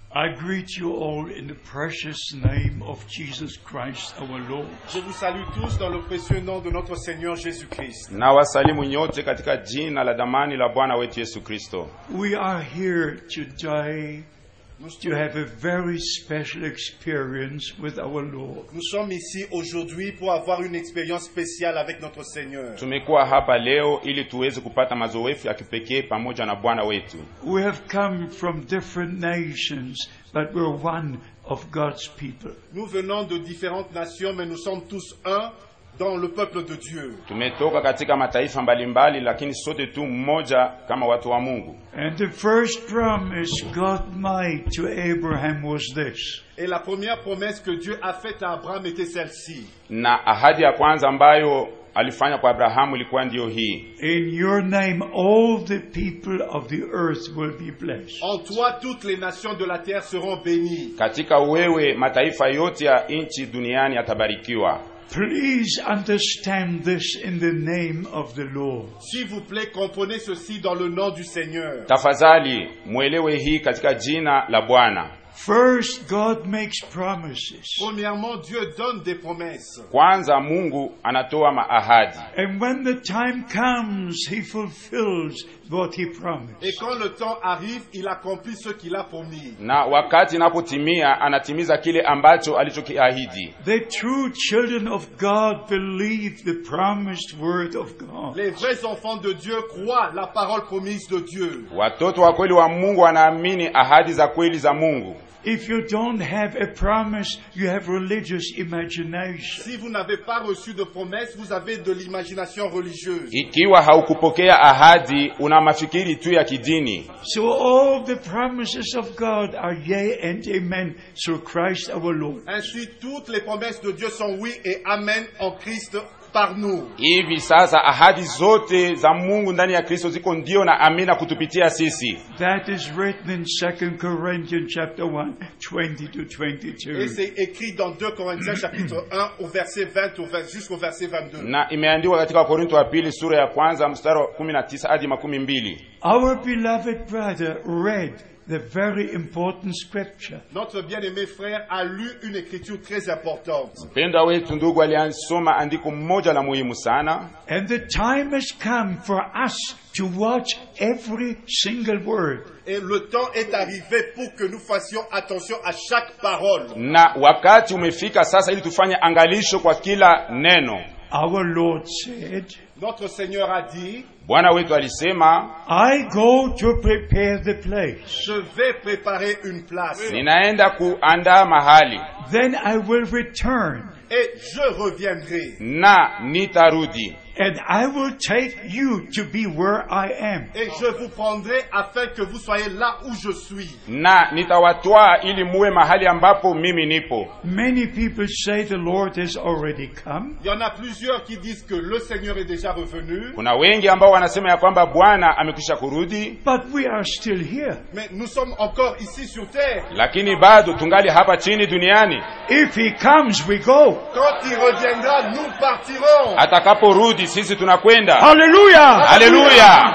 I greet you all in the precious name of Jesus Christ our Lord. Je vous salue tous dans le précieux nom de notre Seigneur Jésus-Christ. na wasalimu nyote katika jina la damani la Bwana wetu Yesu Kristo. We are here today to have a very special experience with our Lord. Nous sommes ici aujourd'hui pour avoir une expérience spéciale avec notre Seigneur. Tumekuwa hapa leo ili tuweze kupata mazoefu ya kipekee pamoja na Bwana wetu. We have come from different nations, but we're one of God's people. Nous venons de différentes nations, mais nous sommes tous un dans le peuple de Dieu. Tumetoka katika mataifa mbalimbali, lakini sote tu mmoja kama watu wa Mungu. And the first promise God made to Abraham was this Et la première promesse que Dieu a faite à Abraham était celle-ci. Na ahadi ya kwanza ambayo alifanya kwa Abrahamu ilikuwa ndiyo hii: In your name, all the people of the earth will be blessed. En toi, toutes les nations de la terre seront bénies. katika wewe mataifa yote ya nchi duniani yatabarikiwa. Please understand this in the name of the Lord. S'il vous plaît, comprenez ceci dans le nom du Seigneur. Tafadhali mwelewe hii katika jina la Bwana. First, God makes promises. Premièrement, Dieu donne des promesses. Kwanza Mungu anatoa maahadi, And when the time comes, He fulfills what He promised. Et quand le temps arrive, il accomplit ce qu'il a promis. na wakati inapotimia anatimiza kile ambacho alichokiahidi. The true children of God believe the promised word of God. Les vrais enfants de Dieu croient la parole promise de Dieu. Watoto wa kweli wa Mungu wanaamini ahadi za kweli za Mungu. If you don't have a promise, you have religious imagination. Si vous n'avez pas reçu de promesse, vous avez de l'imagination religieuse. Ikiwa haukupokea ahadi, una mafikiri tu ya kidini. So all the promises of God are yea and amen through Christ our Lord. Ainsi, toutes les promesses de Dieu sont oui et amen en Christ par nous. Hivi sasa ahadi zote za Mungu ndani ya Kristo ziko ndio na amina kutupitia sisi. That is written in 2 Corinthians chapter 1, 20 to Et 22. c'est écrit dans 2 Corinthiens chapitre 1 au verset 20 au vers- jusqu'au verset 22. Na imeandikwa katika Wakorintho wa pili sura ya kwanza mstari wa 19 hadi makumi mbili. Our beloved brother read the very important scripture. Notre bien-aimé frère a lu une écriture très importante. Mpendwa wetu ndugu aliasoma andiko mmoja la muhimu sana, And the time has come for us to watch every single word. Et le temps est arrivé pour que nous fassions attention à chaque parole. na wakati umefika sasa ili tufanye angalisho kwa kila neno. Our Lord said, Notre Seigneur a dit, Bwana wetu alisema, I go to prepare the place. je vais préparer une place ninaenda kuandaa mahali Then I will return et je reviendrai na nitarudi and I will take you to be where I am. et je vous prendrai afin que vous soyez là où je suis. na nitawatwaa ili muwe mahali ambapo mimi nipo. Many people say the Lord has already come. Il y en a plusieurs qui disent que le Seigneur est déjà revenu, Kuna wengi ambao wanasema ya kwamba Bwana amekwisha kurudi, But we are still here. mais nous sommes encore ici sur terre. lakini bado tungali hapa chini duniani. If He comes, we go. Quand il reviendra, nous partirons. Atakaporudi sisi tunakwenda. Hallelujah! Haleluya!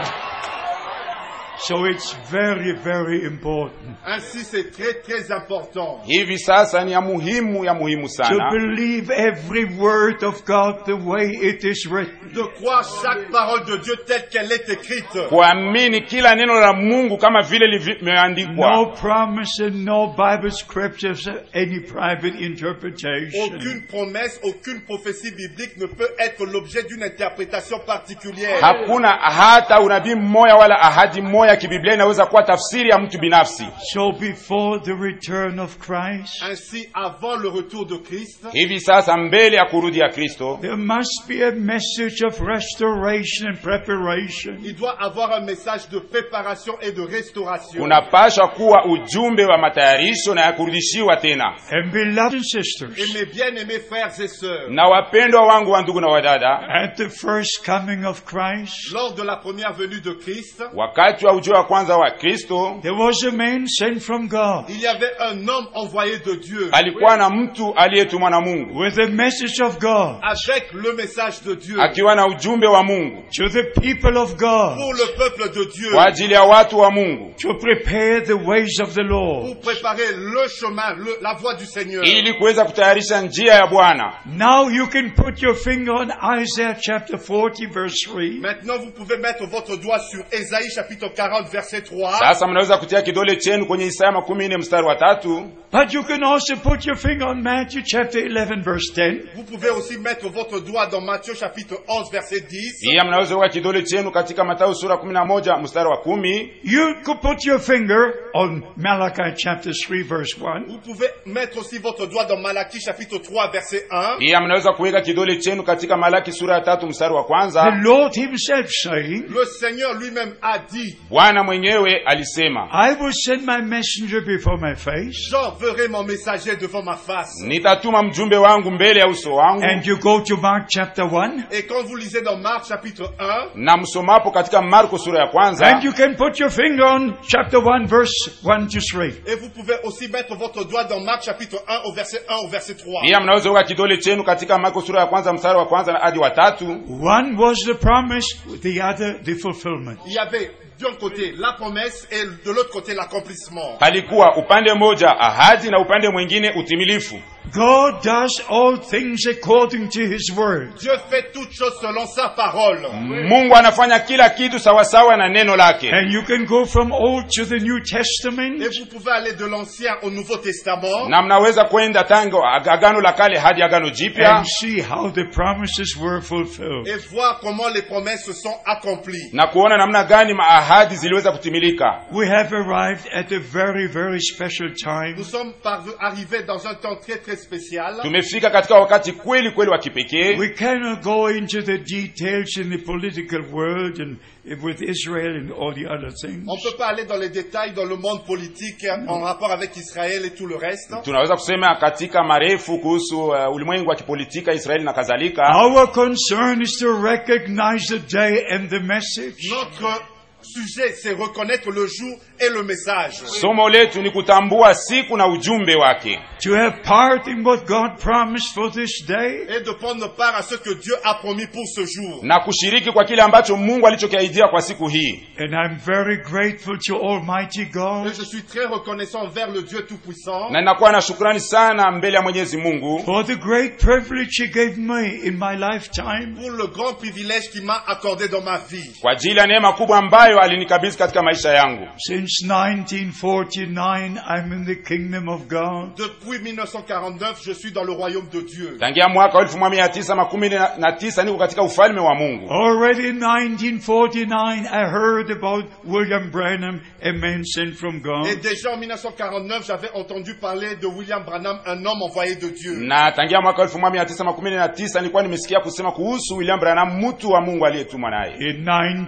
So it's very, very important Ainsi, c'est très très important Hivi sasa ni ya muhimu ya muhimu to sana believe every word of God the way it is written. de croire chaque parole de Dieu telle qu'elle est écrite. kuamini kila neno la Mungu kama vile limeandikwa. No promise and no Bible scriptures, any private interpretation. Aucune promesse, aucune prophétie biblique ne peut être l'objet d'une interprétation particulière. Hakuna hata unabii mmoja wala ahadi mmoja ya kibiblia inaweza kuwa tafsiri ya mtu binafsi. So before the return of Christ, Ainsi, avant le retour de Christ, Hivi sasa mbele ya kurudi ya Kristo there must be a message of restoration and preparation. il doit avoir un message de préparation et de restauration. kunapashwa kuwa ujumbe wa matayarisho na ya kurudishiwa tena. And beloved Et sisters, mes bien-aimés frères et sœurs, Na wapendwa wangu wa ndugu na wadada, at the first coming of Christ, lors de la première venue de Christ, wakati wa ujio wa kwanza wa kristo there was a man sent from God Il y avait un homme envoyé de Dieu alikuwa na mtu aliyetumwa na mungu with a message of God avec le message de Dieu akiwa na ujumbe wa mungu to the people of God pour le peuple de Dieu, kwa ajili ya watu wa mungu to prepare the ways of the Lord. pour préparer le chemin, le- la voie du Seigneur. ili kuweza kutayarisha njia ya bwana Now you can put your finger on Isaiah chapter 40 verse 3. Maintenant, vous pouvez mettre votre doigt sur Ésaïe chapitre 40 verset 3. sasa mnaweza kutia kidole chenu kwenye isaya makumi nne mstari wa tatu But you can also put your finger on Matthew chapter 11 verse 10. Vous pouvez aussi mettre votre doigt dans Matthieu chapitre 11 verset 10. pia mnaweza kuweka kidole chenu katika matayo sura kumi na moja mstari wa kumi You could put your finger on Malachi chapter 3 verse 1. Vous pouvez mettre aussi votre doigt dans Malachie chapitre 3 verset 1. pia mnaweza kuweka kidole chenu katika malaki sura ya tatu mstari wa The kwanza Lord himself saying, Le Seigneur lui-même a dit, bwana mwenyewe alisema I will send my messenger before my face. j'enverrai mon messager devant ma face. nitatuma mjumbe wangu mbele ya uso wangu And you go to Mark chapter 1. Et quand vous lisez dans Marc chapitre 1, na msomapo katika marko sura ya kwanza And you can put your finger on chapter 1 verse 1 to 3. et vous pouvez aussi mettre votre doigt dans Marc chapitre 1 au verset 1 au verset 3. pia mnaweza kuweka kidole chenu katika marko sura ya kwanza mstari wa kwanza hadi wa tatu One was the promise, the other the fulfillment. Il y avait d'un côté la promesse et de l'autre côté l'accomplissement. palikuwa upande mmoja ahadi na upande mwingine utimilifu God does all things according to his word. Dieu fait toutes choses selon sa parole. mungu anafanya kila kitu sawasawa na neno lake And you can go from Old to the New Et Testament. vous pouvez aller de l'Ancien au Nouveau Testament na mnaweza kwenda tango ag- agano la kale hadi agano jipya And see how the promises were fulfilled. et voir comment les promesses se sont accomplies. na kuona namna gani maahadi ziliweza kutimilika We have arrived at a very, very special time. Nous sommes parve- arrivés dans un temps très très spécial. tumefika katika wakati kweli kweli wa kipekee We cannot go into the details in the political world and with Israel and all the other things. On ne peut pas aller dans les détails dans le monde politique en rapport avec Israël et tout le reste. tunaweza kusema katika marefu kuhusu uh, ulimwengu wa kipolitika israeli na kadhalika Our concern is to recognize the day and the message. Notre sujet, c'est reconnaître le jour et le message. somo letu ni kutambua siku na ujumbe wake To have part in what God promised for this day. Et de prendre part à ce que Dieu a promis pour ce jour. na kushiriki kwa kile ambacho mungu alichokiahidia kwa siku hii And I'm very grateful to Almighty Et God je suis très reconnaissant envers le Dieu Tout-Puissant na ninakuwa na shukrani sana mbele ya mwenyezi mungu for the great privilege He gave me in my lifetime pour le grand privilège qu'il m'a accordé dans ma vie. kwa ajili ya neema kubwa ambayo alinikabidhi katika maisha yangu Since 1949, I'm in the kingdom of God. Depuis 1949, je suis dans le royaume de Dieu. tangia mwaka wa elfu moja mia tisa makumi nne na- na tisa niko katika ufalme wa mungu Already in 1949, I heard about William Branham, a man sent from Et God. déjà en 1949, j'avais entendu parler de William Branham, un homme envoyé de Dieu. na tangia mwaka wa elfu moja mia tisa makumi nne na tisa nilikuwa nimesikia kusema kuhusu william branham mtu wa mungu aliyetumwa naye In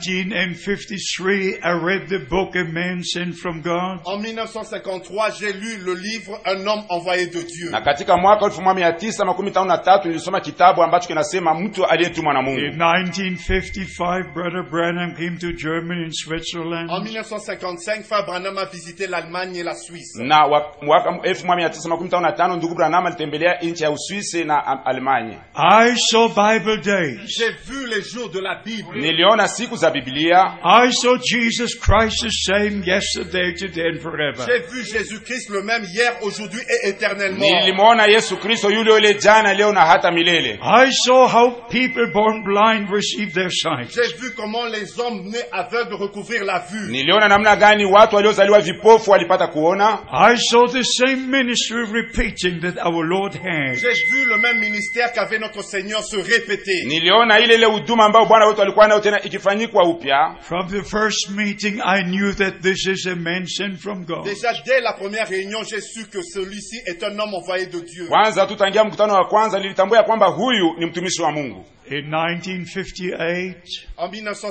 1953, I read the book, A Man Sent from God. En 1953, j'ai lu le livre Un homme envoyé de Dieu. na katika mwaka wa elfu moja mia tisa makumi tano na tatu nilisoma kitabu ambacho kinasema mtu aliyetumwa na In mungu 1955, Brother Branham came to Germany and En Switzerland. 1955, Frère Branham a visité l'Allemagne et la Suisse. na wa- mwaka elfu moja mia tisa makumi tano na tano ndugu branham alitembelea nchi ya uswisi na Am- alemanya I saw Bible days. J'ai vu les jours de la Bible. niliona siku za biblia I saw Jesus Christ the same yesterday, today, and forever. J'ai vu Jésus-Christ le même hier, aujourd'hui et éternellement. nilimwona yesu kristo yule yule jana leo na hata milele I saw how people born blind receive their sight. J'ai vu comment les hommes nés aveugles recouvrir la vue. niliona namna gani watu waliozaliwa vipofu walipata kuona I saw the same ministry repeating that our Lord had. J'ai vu le même ministère qu'avait notre Seigneur se répéter. niliona ile ile huduma ambayo bwana wetu alikuwa nayo tena ikifanyikwa upya From the first meeting, I knew that this is a man sent from God. Déjà dès la première réunion, j'ai su que celui-ci est un homme envoyé de Dieu. kwanza tu tangia mkutano wa kwanza nilitambua ya kwamba huyu ni mtumishi wa mungu In 1958, En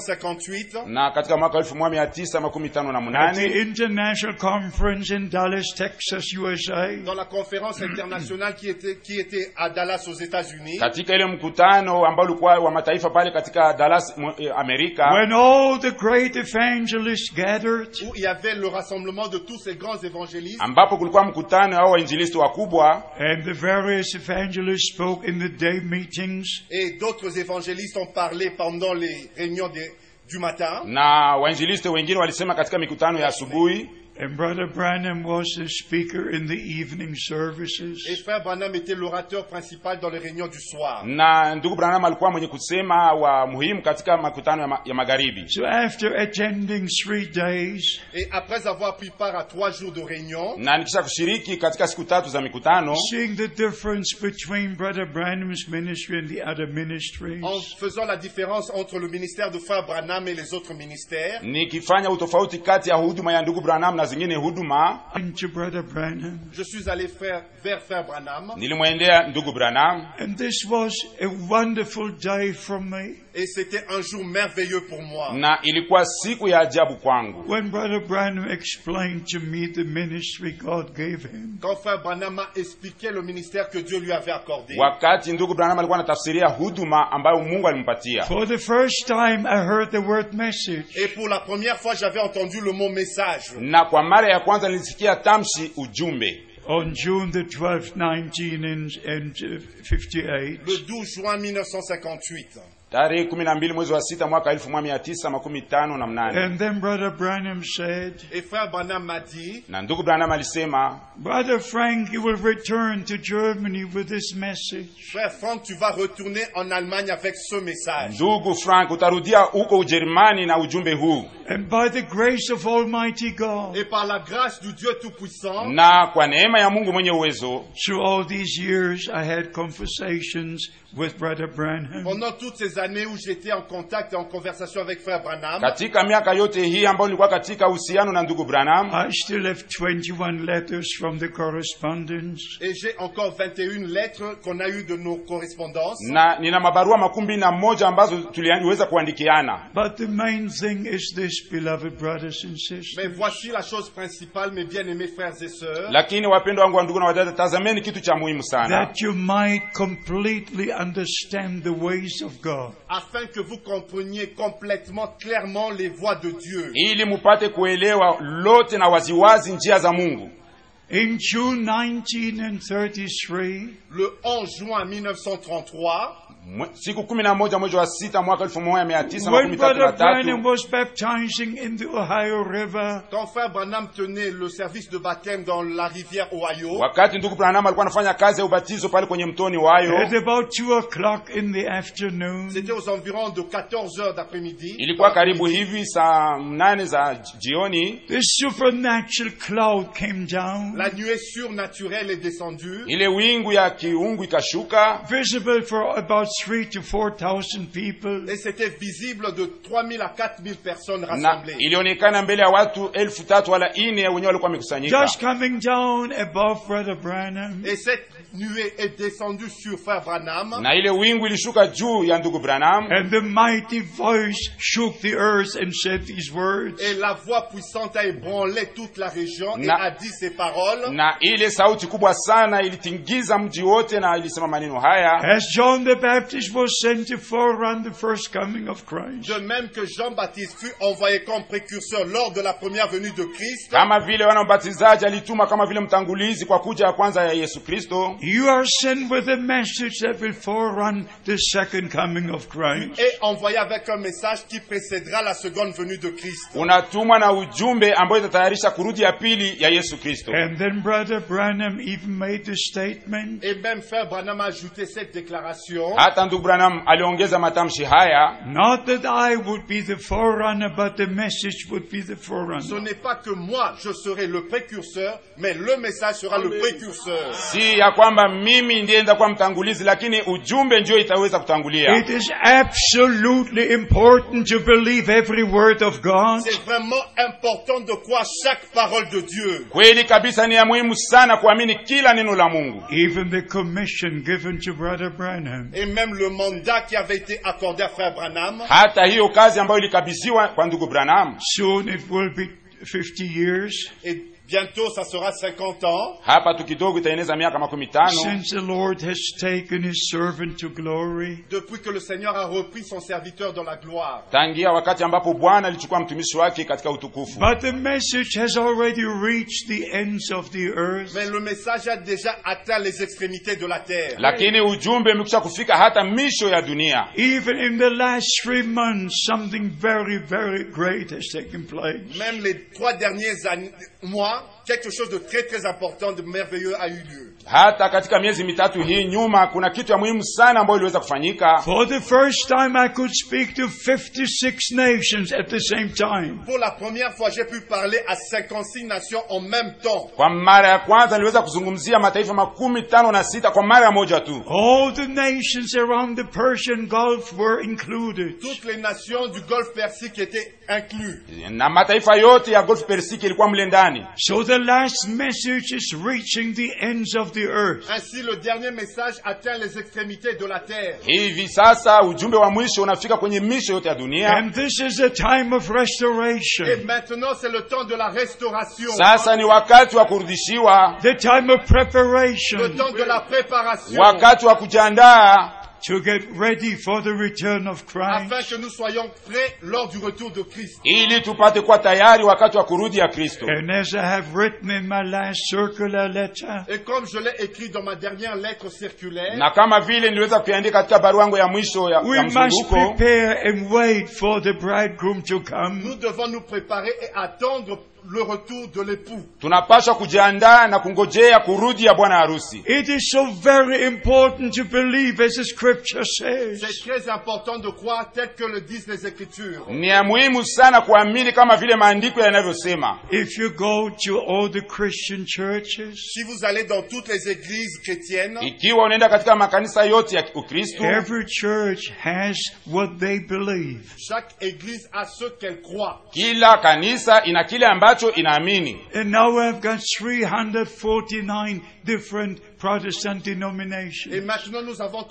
1958, na katika mwaka elfu moja mia tisa makumi tano na at the munane International Conference in Dallas, Texas, USA, dans la conférence internationale qui était, qui était à Dallas aux États-Unis, katika ile mkutano ambao ulikuwa wa mataifa pale katika Dallas mu- eh, Amerika, when all the great evangelists gathered, où il y avait le rassemblement de tous ces grands évangélistes, ambapo kulikuwa mkutano hao wainjilisti wakubwa and the various evangelists spoke in the day meetings, et d'autres évangélistes ont parlé pendant les réunions des- du matin. na wainjilisti wengine walisema katika mikutano ya asubuhi, and Brother Branham was the speaker in the evening Et services. frère Branham était l'orateur principal dans les réunions du soir. na ndugu Branham alikuwa mwenye kusema wa muhimu katika makutano ya, ma, ya magharibi. So after attending three days, Et après avoir pris part à trois jours de réunion, Na nikisha kushiriki katika siku tatu za mikutano, seeing the difference between Brother Branham's ministry and the other ministries, en faisant la différence entre le ministère de frère Branham et les autres ministères, nikifanya utofauti kati ya huduma ya ndugu Branham na zingine huduma, into Brother Branham. je suis allé faire, vers frère Branham. nilimwendea ndugu Branham And this was a wonderful day for me. Et c'était un jour merveilleux pour moi. na ilikuwa siku ya ajabu kwangu When Brother Branham explained to me the ministry God gave him, Quand frère Branham m'a expliqué le ministère que Dieu lui avait accordé. wakati ndugu Branham alikuwa anatafsiria huduma ambayo Mungu alimpatia. for the first time I heard the word message. Et pour la première fois, j'avais entendu le mot message. Na kwa mara ya kwanza nilisikia tamshi ujumbe On June the 12th, 19 and, and uh, 58, Le 12 juin 1958. tarehe kumi na mbili mwezi wa sita mwaka elfu moja mia tisa makumi tano na mnane and then Brother Branham said, Et frère Branham m'a dit, na ndugu Branham alisema, Brother Frank, you will return to Germany with this message. frère Franck, tu vas retourner en Allemagne avec ce message. ndugu Frank, utarudia huko Ujerumani na ujumbe huu, And by the grace of Almighty God, Et par la grâce du Dieu Tout-Puissant, na kwa neema ya Mungu mwenye uwezo, through all these years, I had conversations with Brother Branham. pendant toutes ces années où j'étais en contact et en conversation avec frère Branham, katika miaka yote hii ambayo nilikuwa katika uhusiano na ndugu Branham, I still have 21 letters from the correspondence. et j'ai encore 21 lettres qu'on a eues de nos correspondances. na nina mabarua makumi na moja ambazo tuliweza kuandikiana. But the main thing is this, beloved brothers and Mais sisters. voici la chose principale, mes bien-aimés frères et sœurs, Lakini wapendwa wangu wa ndugu na wadada, tazameni kitu cha muhimu sana, That you might completely understand the ways of God. afin que vous compreniez complètement clairement les voies de Dieu. ili mupate kuelewa lote na waziwazi njia za Mungu. In June 1933, Le 11 juin 1933, Mwe- Siku kumi na moja mwezi wa sita mwaka elfu moja mia tisa when makumi tatu na Brother Branham tatu was baptizing in the Ohio River, quand frère Branham tenait le service de baptême dans la rivière Ohio, wakati ndugu Branham alikuwa anafanya kazi ya ubatizo pale kwenye mtoni Wayo, at about 2 o'clock in the afternoon, c'était aux environs de 14 heures d'après-midi. ilikuwa karibu hivi saa mnane za j- jioni, the supernatural cloud came down, La nuée surnaturelle est descendue, ile wingu ya kiungu ikashuka visible for about 3 to 4,000 people. et c'était visible de 3000 à 4000 personnes na rassemblées. ilionekana mbele ya watu elfu tatu wala ine wenyewe walikuwa wamekusanyika. Just coming down above Brother Branham. Et cette nuée est descendue sur frère Branham. na ile wingu ilishuka juu ya ndugu Branham And the mighty voice shook the earth and said these words. Et la voix puissante a ébranlé toute la région et Na- a dit ces paroles. na ile sauti kubwa sana ilitingiza mji wote na ilisema maneno haya As John the Baptist was sent to forerun the first coming of Christ, De même que Jean-Baptiste fut envoyé comme précurseur lors de la première venue de Christ, kama vile wana mbatizaji alituma kama vile mtangulizi kwa kuja ya kwanza ya Yesu Kristo you are sent with a message that will forerun the second coming of Christ. et envoyé avec un message qui précédera la seconde venue de Christ. unatumwa na ujumbe ambayo itatayarisha kurudi ya pili ya Yesu Kristo And then Brother Branham even made the statement, Et même frère Branham a ajouté cette déclaration. hata ndugu Branham aliongeza matamshi haya not that I would be the forerunner, but the message would be the Ce forerunner. n'est pas que moi je serai le précurseur, mais le message sera le précurseur. si ya kwamba mimi ndiye nitakuwa mtangulizi lakini ujumbe ndio itaweza kutangulia It is absolutely important to believe every word of God. C'est vraiment important de croire chaque parole de Dieu. kweli kabisa ni ya muhimu sana kuamini kila neno la Mungu Even the commission given to Brother Branham. Et même même le mandat qui avait été accordé à frère Branham. hata hiyo kazi ambayo ilikabidhiwa kwa ndugu branham Soon it will be 50 years Et bientôt, ça sera 50 ans. hapa tu kidogo itaeneza miaka makumi tano since the Lord has taken his servant to glory. Depuis que le Seigneur a repris son serviteur dans la gloire. tangia wakati ambapo bwana alichukua mtumishi wake katika utukufu But the message has already reached the ends of the earth. Mais le message a déjà atteint les extrémités de la terre. lakini ujumbe umekwisha kufika hata misho ya dunia Even in the last three months, something very, very great has taken place. Même les trois derniers années- mois, quelque chose de très très important, de merveilleux a eu lieu. hata katika miezi mitatu hii nyuma kuna kitu ya muhimu sana ambayo iliweza kufanyika For the first time, I could speak to 56 nations at the same time. Pour la première fois, j'ai pu parler à 56 nations en même temps. kwa mara ya kwanza niliweza kuzungumzia mataifa makumi tano na sita kwa mara moja tu All the nations around the Persian Gulf were included. Toutes les nations du Golfe Persique étaient incluses. na mataifa yote ya golf persiki ilikuwa mle ndani So the last message is reaching the ends of the earth. Ainsi, le dernier message atteint les extrémités de la terre. hivi sasa ujumbe wa mwisho unafika kwenye misho yote ya dunia And this is a time of Et restoration, maintenant, c'est le temps de la restauration. sasa ni wakati wa kurudishiwa the time of Le preparation temps de la préparation. wakati wa kujiandaa to get ready for the return of Afin Christ. que nous soyons prêts lors du retour de Christ. ili tupate kuwa tayari wakati wa kurudi ya kristo And as I have written in my last circular letter, Et comme je l'ai écrit dans ma dernière lettre circulaire, na kama vile niliweza kuiandika katika barua yangu ya mwisho ya, we ya must mzunguko prepare and wait for the bridegroom to come. nous devons nous préparer et attendre le retour de l'époux. tunapaswa kujiandaa na kungojea kurudi ya bwana harusi It is so very important to believe as the scripture C'est says. très important de croire tel que le disent les Écritures. ni ya muhimu sana kuamini kama vile maandiko yanavyosema If you go to all the Christian churches, Si vous allez dans toutes les églises chrétiennes, ikiwa unaenda katika makanisa yote ya ukristo every church has what they believe. chaque église a ce qu'elle croit. kila kanisa ina kile ambacho inaamini And now I've got 349 different Protestant Et denominations. maintenant, nous avons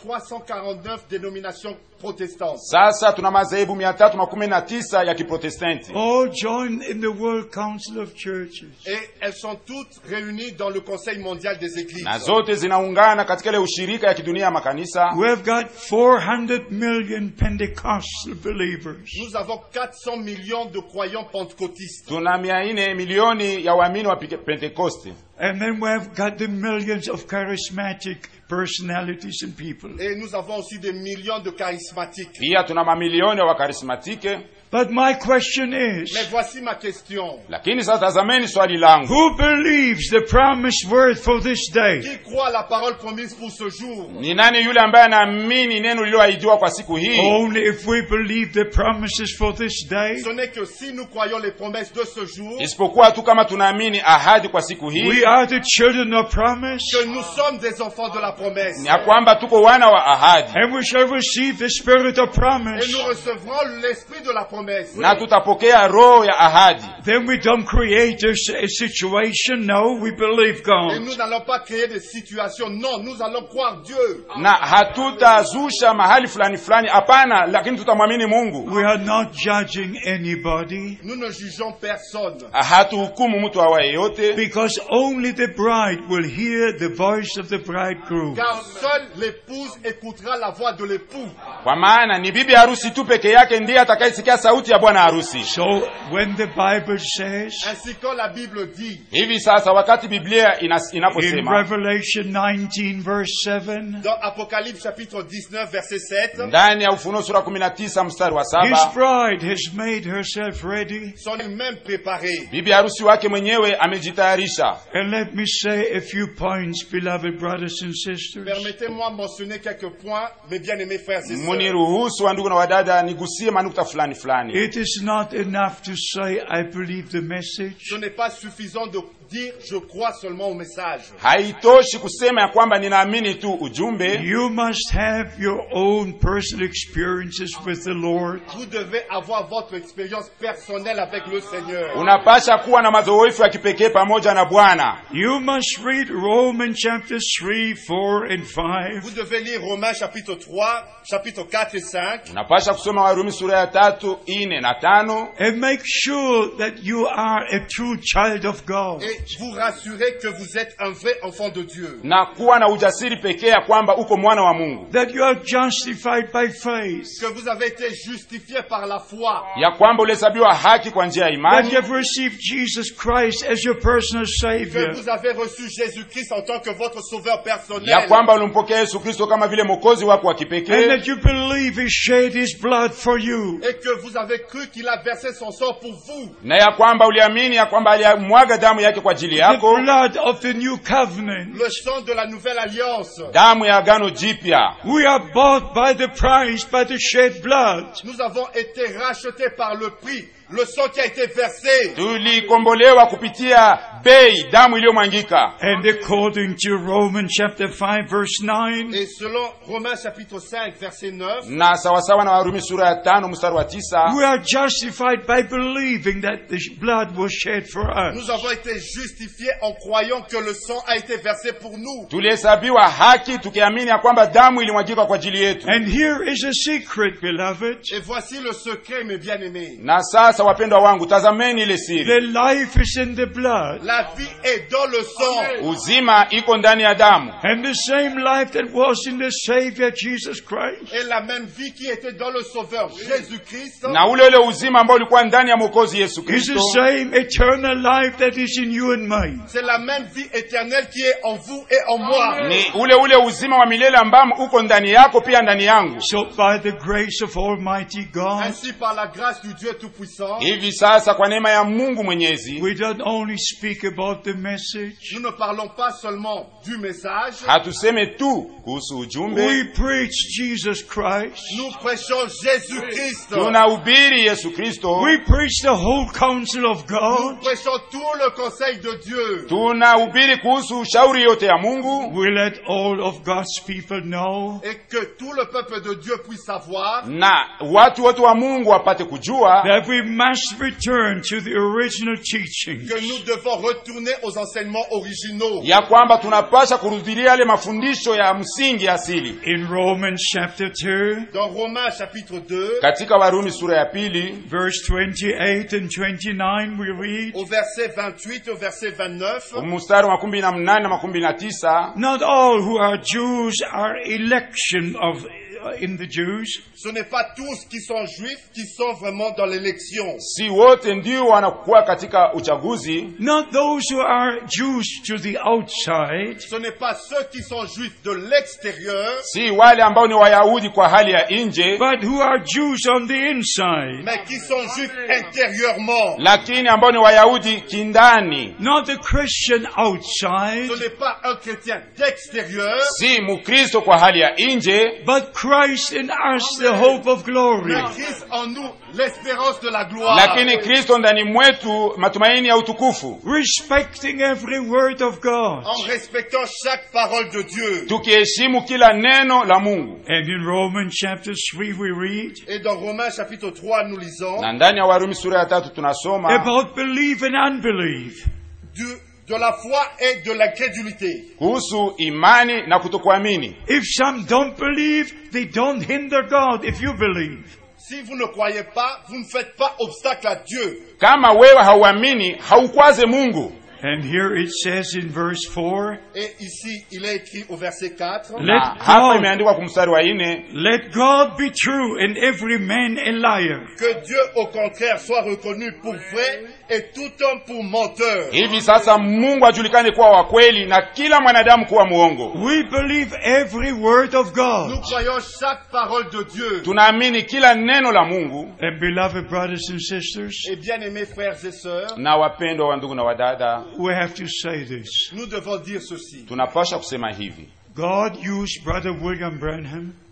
349 dénominations protestantes. sasa tuna madhehebu mia tatu makumi na tisa ya kiprotestanti All joined in the World Council of Churches. Et elles sont toutes réunies dans le Conseil mondial des églises. na zote zinaungana katika ile ushirika ya kidunia ya makanisa We have got 400 million Pentecostal believers. Nous avons 400 millions de croyants pentecôtistes. tuna mia nne milioni ya waamini wa Pike- pentekoste And then we have got the millions of charismatic personalities and people. Et nous avons aussi des millions de charismatiques. pia tuna mamilioni ya wakarismatike But my question Mais is, voici ma question. lakini sasa tazameni swali langu who believes the promised word for this day? Qui croit la parole promise pour ce jour ni nani yule ambaye anaamini neno lililoahidiwa kwa siku hii Only if we believe the promises for this day. Ce n'est que si nous croyons les promesses de ce jour isipokuwa tu kama tunaamini ahadi kwa siku hii We are the children of promise. que nous sommes des enfants de la promesse. ni ya kwamba tuko wana wa ahadi And we shall receive the spirit of Et promise. nous recevrons l'esprit de la promesse. na tutapokea roho ya ahadi Then we don't create a, s- a situation. No, we believe Et God. nous n'allons pas créer des situations. Non, nous allons croire Dieu. na hatutazusha mahali fulani fulani hapana lakini tutamwamini mungu We are not judging anybody Nous ne jugeons personne. hatuhukumu mtu awaye yote because only the bride will hear the voice of the bridegroom. Car seule l'épouse écoutera la voix de l'époux. kwa maana ni bibi harusi tu peke yake ndiye atakayesikia sauti ya bwana harusi So when the Bible says Ainsi quand la Bible dit hivi sasa wakati biblia inas- in inaposema Revelation 19 verse 7, dans Apocalypse chapitre 19 verset 7, ndani ya ufunuo sura 19 mstari wa his saba bride has made herself ready. sont elles-mêmes préparées. bibi harusi wake mwenyewe amejitayarisha And let me say a few points, beloved brothers and sisters. Permettez-moi de mentionner quelques points, mes bien-aimés frères et sœurs. muniruhusu wa ndugu na wadada nigusie manukta fulani fulani It is not enough to say, I believe the message. Ce n'est pas suffisant de dire je crois seulement au message. haitoshi kusema ya kwamba ninaamini tu ujumbe You must have your own personal experiences with the Lord. Vous devez avoir votre expérience personnelle avec le Seigneur. unapasha kuwa na mazoefu ya kipekee pamoja na bwana You must read Romans chapter 3, 4, and 5. Vous devez lire Romains chapitre 3, chapitre 4 et 5 unapasha kusoma warumi sura ya tatu ine na tano And make sure that you are a true child of God. et vous rassurer que vous êtes un vrai enfant de Dieu. na kuwa na ujasiri pekee ya kwamba uko mwana wa mungu That you are justified by faith. Que vous avez été justifié par la foi. ya kwamba ulihesabiwa haki kwa njia ya That imani you have received Jesus Christ as your personal Que Savior. vous avez reçu Jésus-Christ en tant que votre sauveur ya personnel. kwamba ulimpokea yesu kristo kama vile mwokozi wako wa And kipekee that you believe He shed His blood for you. Et que vous avez cru qu'il a versé son sang pour vous. na ya kwamba uliamini ya kwamba alimwaga damu yake kwa ajili The yako blood of the new covenant. Le sang de la nouvelle alliance. damu ya agano jipya We are bought by the price, by the shed blood. Nous avons été rachetés par le prix, le sang qui a été versé. tulikombolewa kupitia bei damu iliyomwangika And according to Romans chapter 5 verse 9, Et selon Romains chapitre 5 verset 9, na sawasawa na warumi sura ya tano mstari wa tisa we are justified by believing that the blood was shed for us. nous avons été justifiés en croyant que le sang a été versé pour nous. tulihesabiwa haki tukiamini ya kwamba damu ilimwagika kwa ajili yetu And here is a secret, beloved. Et voici le secret, mes bien-aimés. na sasa wapendwa wangu tazameni ile siri The life is in the blood. La vie est dans le sang. uzima iko ndani ya damu And the same life that was in the Savior Jesus Christ Et la même vie qui était dans le Sauveur Jésus-Christ na ule ule uzima ambao ulikuwa ndani ya mwokozi yesu is kristo the same eternal life that is in you and me. C'est la même vie éternelle qui est en vous et en moi. ni ule ule uzima wa milele ambamo uko ndani yako pia ndani yangu So by the grace of Almighty God, Ainsi, par la grâce du Dieu Tout-Puissant, hivi sasa kwa neema ya mungu mwenyezi we don't only speak about the message, nous ne parlons pas seulement du message, hatuseme tu kuhusu ujumbe we preach Jesus Christ. nous prêchons Jésus-Christ. tunahubiri yesu kristo We preach the whole counsel of Nous God. prêchons tout le conseil de Dieu. tunahubiri kuhusu ushauri yote ya mungu We let all of God's people know Et que tout le peuple de Dieu puisse savoir na watu wote wa mungu wapate kujua that we must return to the original teaching. que nous devons retourner aux enseignements originaux. ya kwamba tunapasha kurudilia yale mafundisho ya msingi asili In Romans chapter 2, Dans Romains chapitre 2, katika warumi sura ya pili verse 28 and 29, we read, au verset 28 au verset 29, mstari wa makumi na mnane na makumi na tisa Not all who are Jews are election of uh, in the Jews, ce n'est pas tous qui sont juifs qui sont vraiment dans l'élection. si wote ndio wanakuwa katika uchaguzi not those who are Jews to the outside, Ce n'est pas ceux qui sont juifs de l'extérieur, si wale ambao ni wayahudi kwa hali ya nje but who are Jews on the inside. mais qui sont juifs intérieurement. lakini ambao ni wayahudi kindani Not the Christian outside, Ce n'est pas un chrétien d'extérieur, si mukristo kwa hali ya nje but Christ in us, the hope of glory. mais Christ en nous, l'espérance de la gloire. lakini kristo ndani mwetu matumaini ya utukufu Respecting every word of God. En respectant chaque parole de Dieu. tukiheshimu kila neno la mungu And in Romans chapter 3 we read Et dans Romains chapitre 3, nous lisons na ndani ya warumi sura ya tatu tunasoma about belief and unbelief. du, de la foi et de l'incrédulité. kuhusu imani na kutokuamini If some don't believe, they don't hinder God if you believe. Si vous ne croyez pas, vous ne faites pas obstacle à Dieu. kama wewe hauamini haukwaze mungu And here it says in verse 4, Et ici, il est écrit au verset 4. Let na hapa God, imeandikwa kumstari wa nne let God be true and every man a liar. Que Dieu, au contraire, soit reconnu pour vrai et tout homme pour menteur. hivi sasa mungu ajulikane kuwa wa kweli na kila mwanadamu kuwa muongo We believe every word of Nous God. croyons chaque parole de Dieu. tunaamini kila neno la mungu And beloved brothers and sisters, Et bien-aimés frères et sœurs, na wapendwa wa ndugu na wadada we have to say this. nous devons dire ceci. tunapasha kusema hivi God used Brother William Branham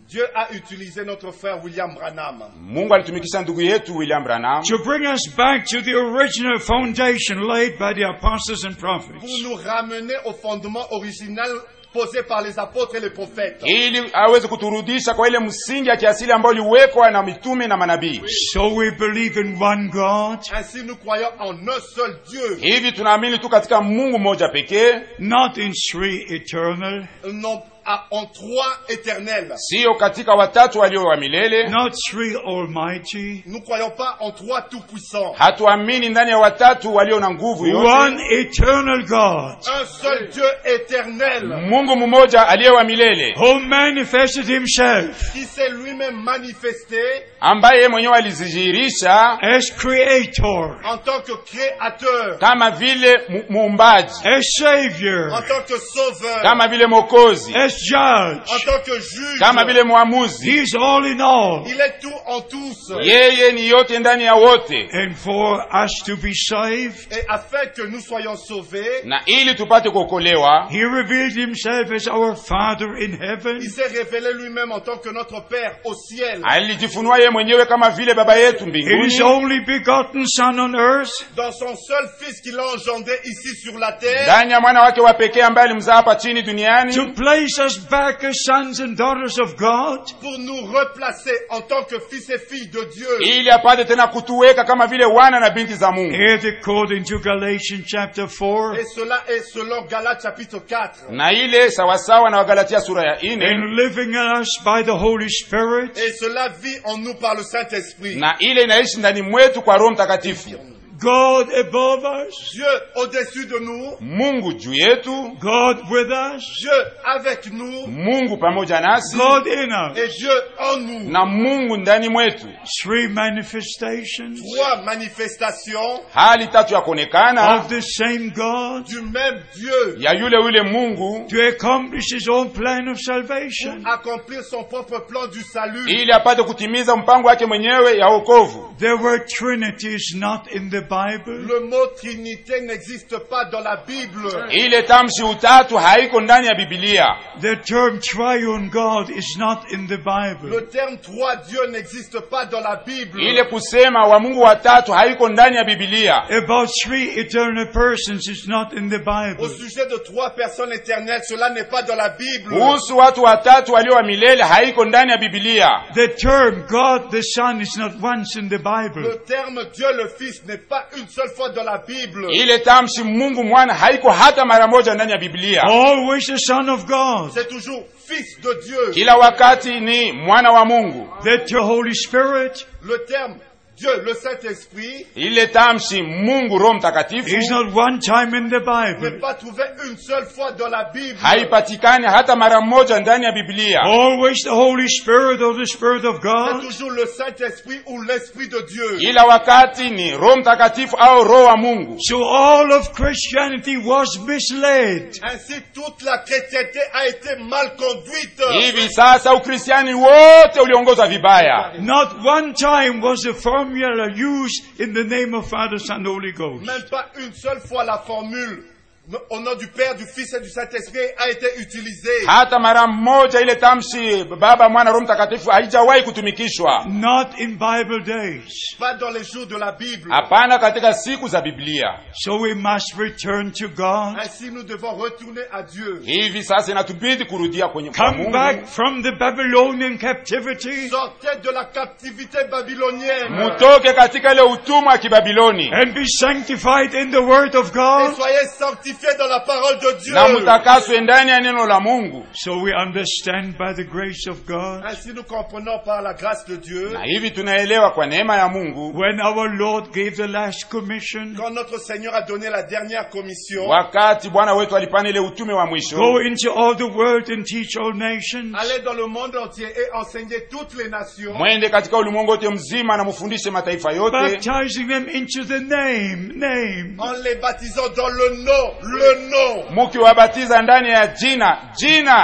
Dieu a utilisé notre frère William Branham mungu alitumikisha ndugu yetu william branham to bring us back to the original foundation laid by the apostles and pour prophets. nous ramener au fondement original posé par les apôtres et les prophètes. ili aweze kuturudisha kwa ile msingi ya kiasili ambayo iliwekwa na mitume na manabii So we believe in one God, Ainsi nous croyons en un seul Dieu, hivi tunaamini tu katika mungu mmoja pekee not in three eternal, non à- en trois éternels. siyo katika watatu walio wa milele not three almighty, Nous ne croyons pas en trois tout-puissants. hatuamini ndani ya watatu walio na nguvu yote one eternal God Un seul Dieu éternel mungu mmoja aliye wa milele who manifested himself qui s'est lui-même manifesté ambaye yeye mwenyewe alizijihirisha as creator, en tant que créateur, kama vile mu- muumbaji as en savior, tant que sauveur, kama vile mokozi as en judge. tant que juge. kama vile mwamuzi He's all in all. Il est tout en tous. yeye ni yote ndani ya wote And for us to be saved, Et afin que nous soyons sauvés, na ili tupate kuokolewa He revealed Himself as our Father in heaven. il s'est révélé lui-même en tant que notre Père au ciel, alijifunua yeye mwenyewe kama vile baba yetu His mbinguni only begotten Son on earth, dans son seul Fils qu'il a engendré ici sur la terre, ndani ya mwana wake wa pekee ambaye alimzaa hapa chini to duniani place us back as sons and daughters of God. pour nous replacer en tant que fils et filles de Dieu. ili apate tena kutuweka kama vile wana na binti za mungu And according to Galatians chapter 4, Et cela est selon Galates chapitre 4. na ile sawasawa na wagalatia sura ya ine and living in us by the Holy Spirit, Et cela vit en nous par le Saint-Esprit. na ile inaishi ndani mwetu kwa roho mtakatifu God above us, Dieu au-dessus de nous, mungu juu yetu God with us, Dieu avec nous mungu pamoja nasi God in us. et Dieu en nous. na mungu ndani mwetu Three manifestations Trois manifestations hali tatu ya kuonekana of the same God du même Dieu ya yule yule mungu to accomplish His own plan of salvation. pour accomplir son propre plan du salut. ili apate kutimiza mpango wake mwenyewe ya wokovu There were trinities not in the Bible. Le mot Trinité n'existe pas dans la Bible. ile tamshi utatu haiko ndani ya bibilia The term triune God is not in the Bible. Le terme trois dieux n'existe pas dans la Bible. ile kusema wa mungu watatu haiko ndani ya bibilia About three eternal persons is not in the Au Bible. sujet de trois personnes éternelles, cela n'est pas dans la Bible. kuhusu watu watatu walio wa milele haiko ndani ya bibilia The term God the Son is not once in the Bible. Le terme Dieu le Fils n'est pas une seule fois dans la Bible. ile tamshi mungu mwana haiko hata mara moja ndani ya biblia Always the Son of God. C'est toujours Fils de Dieu. kila wakati ni mwana wa mungu The Holy Spirit Le terme Dieu, le Saint-Esprit, ile tamshi mungu roho mtakatifu is not one time in the n'est Bible. pas trouvé une seule fois dans la Bible. haipatikani hata mara moja ndani ya biblia Always the Holy Spirit or the Spirit of C'est God. toujours le Saint-Esprit ou l'Esprit de Dieu. kila wakati ni roho mtakatifu au roho wa mungu So all of Christianity was misled. Ainsi, toute la chrétienté a été mal conduite. hivi sasa ukristiani wote uliongozwa vibaya Not one time was a formula used in the name of Father, Son, Holy Ghost. Même pas une seule fois la formule au nom du Père, du Fils et du Saint-Esprit a été utilisée. hata mara moja ile tamshi baba mwana roho mtakatifu haijawahi kutumikishwa Not in Bible days. Pas dans les jours de la Bible. hapana katika siku za biblia So we must return to God. Ainsi, nous devons retourner à Dieu. hivi sasa inatubidi kurudia kwenye kwa Come back mungu from the Babylonian captivity Sortez de la captivité babylonienne. mutoke katika ile utumwa wa kibabiloni and be sanctified in the Word of Et God. soyez sanctifiés dans la parole de Dieu. na mtakaswe ndani ya neno la mungu So we understand by the grace of God. Ainsi, nous comprenons par la grâce de Dieu, na hivi tunaelewa kwa neema ya mungu When our Lord gave the last commission, quand notre Seigneur a donné la dernière commission, wakati bwana wetu alipana ile utume wa mwisho go into all the world and teach all nations. allez dans le monde entier et enseignez toutes les nations, mwende katika ulimwengu wote mzima na mufundishe mataifa yote baptizing them into the name, name en les baptisant dans le nom, le nom mukiwabatiza ndani ya jina jina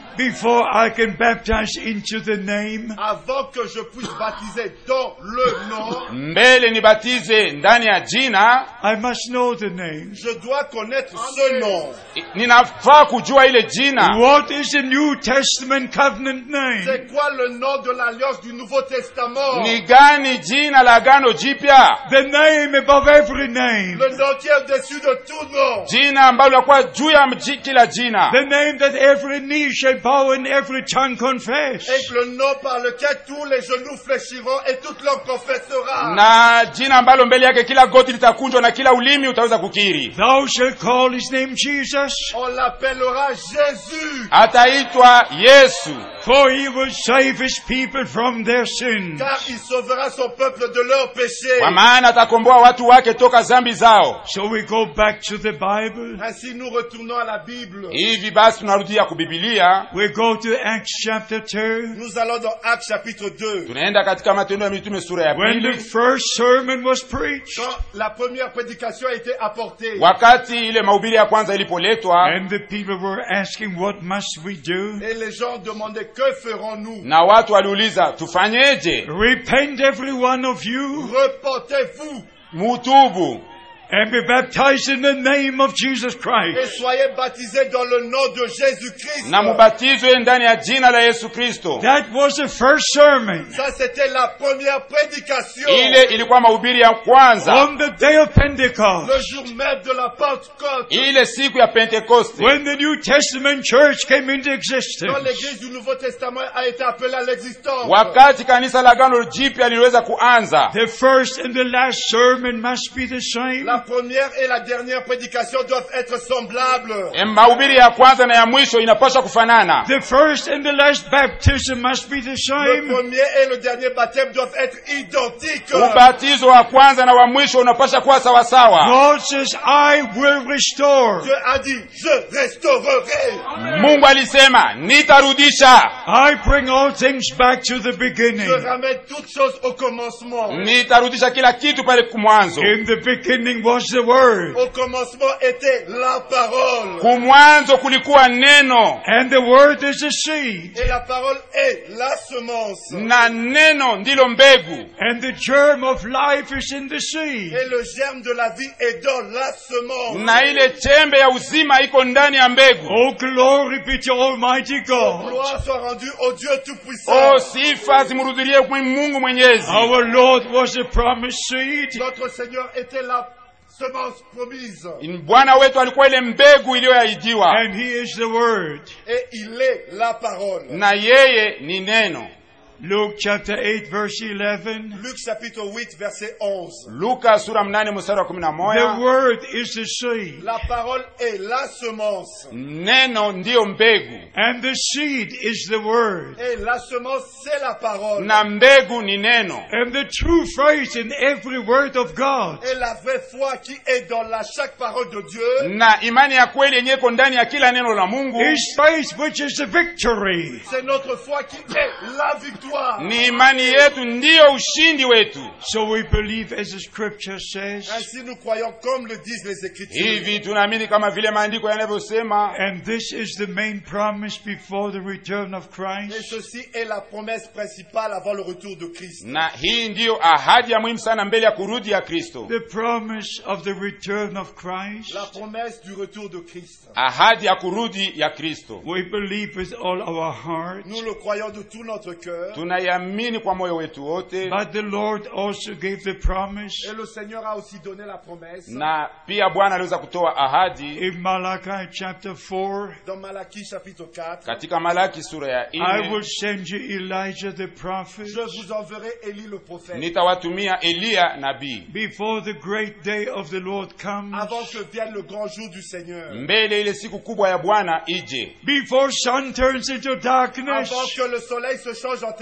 before I can baptize into the name, avant que je puisse baptiser dans le nom, mbele nibatize ndani ya jina I must know the name. je dois connaître ce nom. i- ninafaa kujua ile jina What is the New Testament covenant name? C'est quoi le nom de l'alliance du Nouveau Testament ni gani jina la agano jipya The name above every name. Le nom qui est au-dessus de tout nom. jina ambalo linakuwa juu ya mji- kila jina The name that every knee shall bow and every tongue confess. Et le nom par lequel tous les genoux fléchiront et toute langue confessera. na jina ambalo mbele yake kila goti litakunjwa na kila ulimi utaweza kukiri Thou shalt call his name Jesus, On l'appellera Jésus. ataitwa yesu for he will save his people from their sins. Car il sauvera son peuple de leurs péchés. kwa maana atakomboa watu wake toka zambi zao So we go back to the Bible. Ainsi nous retournons à la Bible. hivi basi tunarudia kubibilia We go to Acts chapter 2. Nous allons dans Actes chapitre 2. tunaenda katika matendo ya mitume sura ya When the pili first sermon was preached, Quand la première prédication a été apportée, wakati ile mahubiri ya kwanza ilipoletwa and the people were asking, What must we do? et les gens demandaient que ferons-nous na watu waliuliza tufanyeje Repent, every one of you, Repentez-vous mutubu and be baptized in the name of Jesus et Christ. soyez baptisés dans le nom de Jésus-Christ. na mubatizwe ndani ya jina la yesu kristo That was the first sermon. Ça, c'était la première prédication. ile ilikuwa mahubiri ya kwanza On the day of Pentecost, Le jour même de la Pentecôte. ile siku ya pentekoste when the New Testament church came into Quand existence, l'église du Nouveau Testament a été appelée à l'existence. wakati kanisa la gano jipya liliweza kuanza the first and the last sermon must be the same. La première et la dernière prédication doivent être semblables. E, mahubiri ya kwanza na ya mwisho inapaswa kufanana The first and the last baptism must be the Le same. premier et le dernier baptême doivent être identiques. ubatizo wa kwanza na wa mwisho unapaswa kuwa sawasawa God says, I will restore. Dieu a dit, je restaurerai. mungu alisema nitarudisha I bring all things back to the Je beginning. ramène toutes choses au commencement. nitarudisha kila kitu pale kumwanzo In the beginning was the Word, Au commencement était la parole. kumwanzo kulikuwa neno and the Word is a seed, Et la parole est la semence. na neno ndilo mbegu and the germ of life is in the seed. Et le germe de la vie est dans la semence. na ile chembe ya uzima iko ndani ya mbegu Oh, glory be to Almighty God. Gloire soit rendue au Dieu Tout-Puissant. o sifa zimrudilie kwa mungu mwenyezi Our Lord was a promised seed, Notre Seigneur était la semence promise. bwana wetu alikuwa ile mbegu iliyoahidiwa and He is the Word. Et il est la parole. na yeye ni neno Luke chapter 8, verse 11. Luc chapitre 8, verset 11. luka sura mnane mstari wa kumi na The moja Word is the seed, La parole est la semence. neno ndiyo mbegu and the seed is the Word. Et la semence, c'est la parole. na mbegu ni neno And the true faith in every word of God Et la vraie foi qui est dans la chaque parole de Dieu, na imani ya kweli yenye iko ndani ya kila neno la mungu is faith which is the victory. c'est notre foi qui est la victoire. ni imani yetu ndiyo ushindi wetu So we believe as the scripture says, Ainsi nous croyons comme le disent les Écritures. hivi tunaamini kama vile maandiko yanavyosema and this is the main promise before the return of Et Christ. ceci est la promesse principale avant le retour de Christ. na hii ndiyo ahadi ya muhimu sana mbele ya kurudi ya kristo The promise of the return of Christ. La promesse du retour de Christ. ahadi ya kurudi ya kristo We believe with all our heart. Nous le croyons de tout notre cœur. tunaiamini kwa moyo wetu wote But the Lord also gave the promise Et le Seigneur a aussi donné la promesse. na pia bwana aliweza kutoa ahadi in Malachi chapter 4. Dans Malachie chapitre 4, katika malaki sura ya I will nne send you Elijah the prophet je vous enverrai Élie le prophète. nitawatumia eliya nabii before the great day of the Lord comes. Avant que vienne le grand jour du Seigneur. mbele ile siku kubwa ya bwana ije Before sun turns into darkness. Avant que le soleil se change en ténèbres.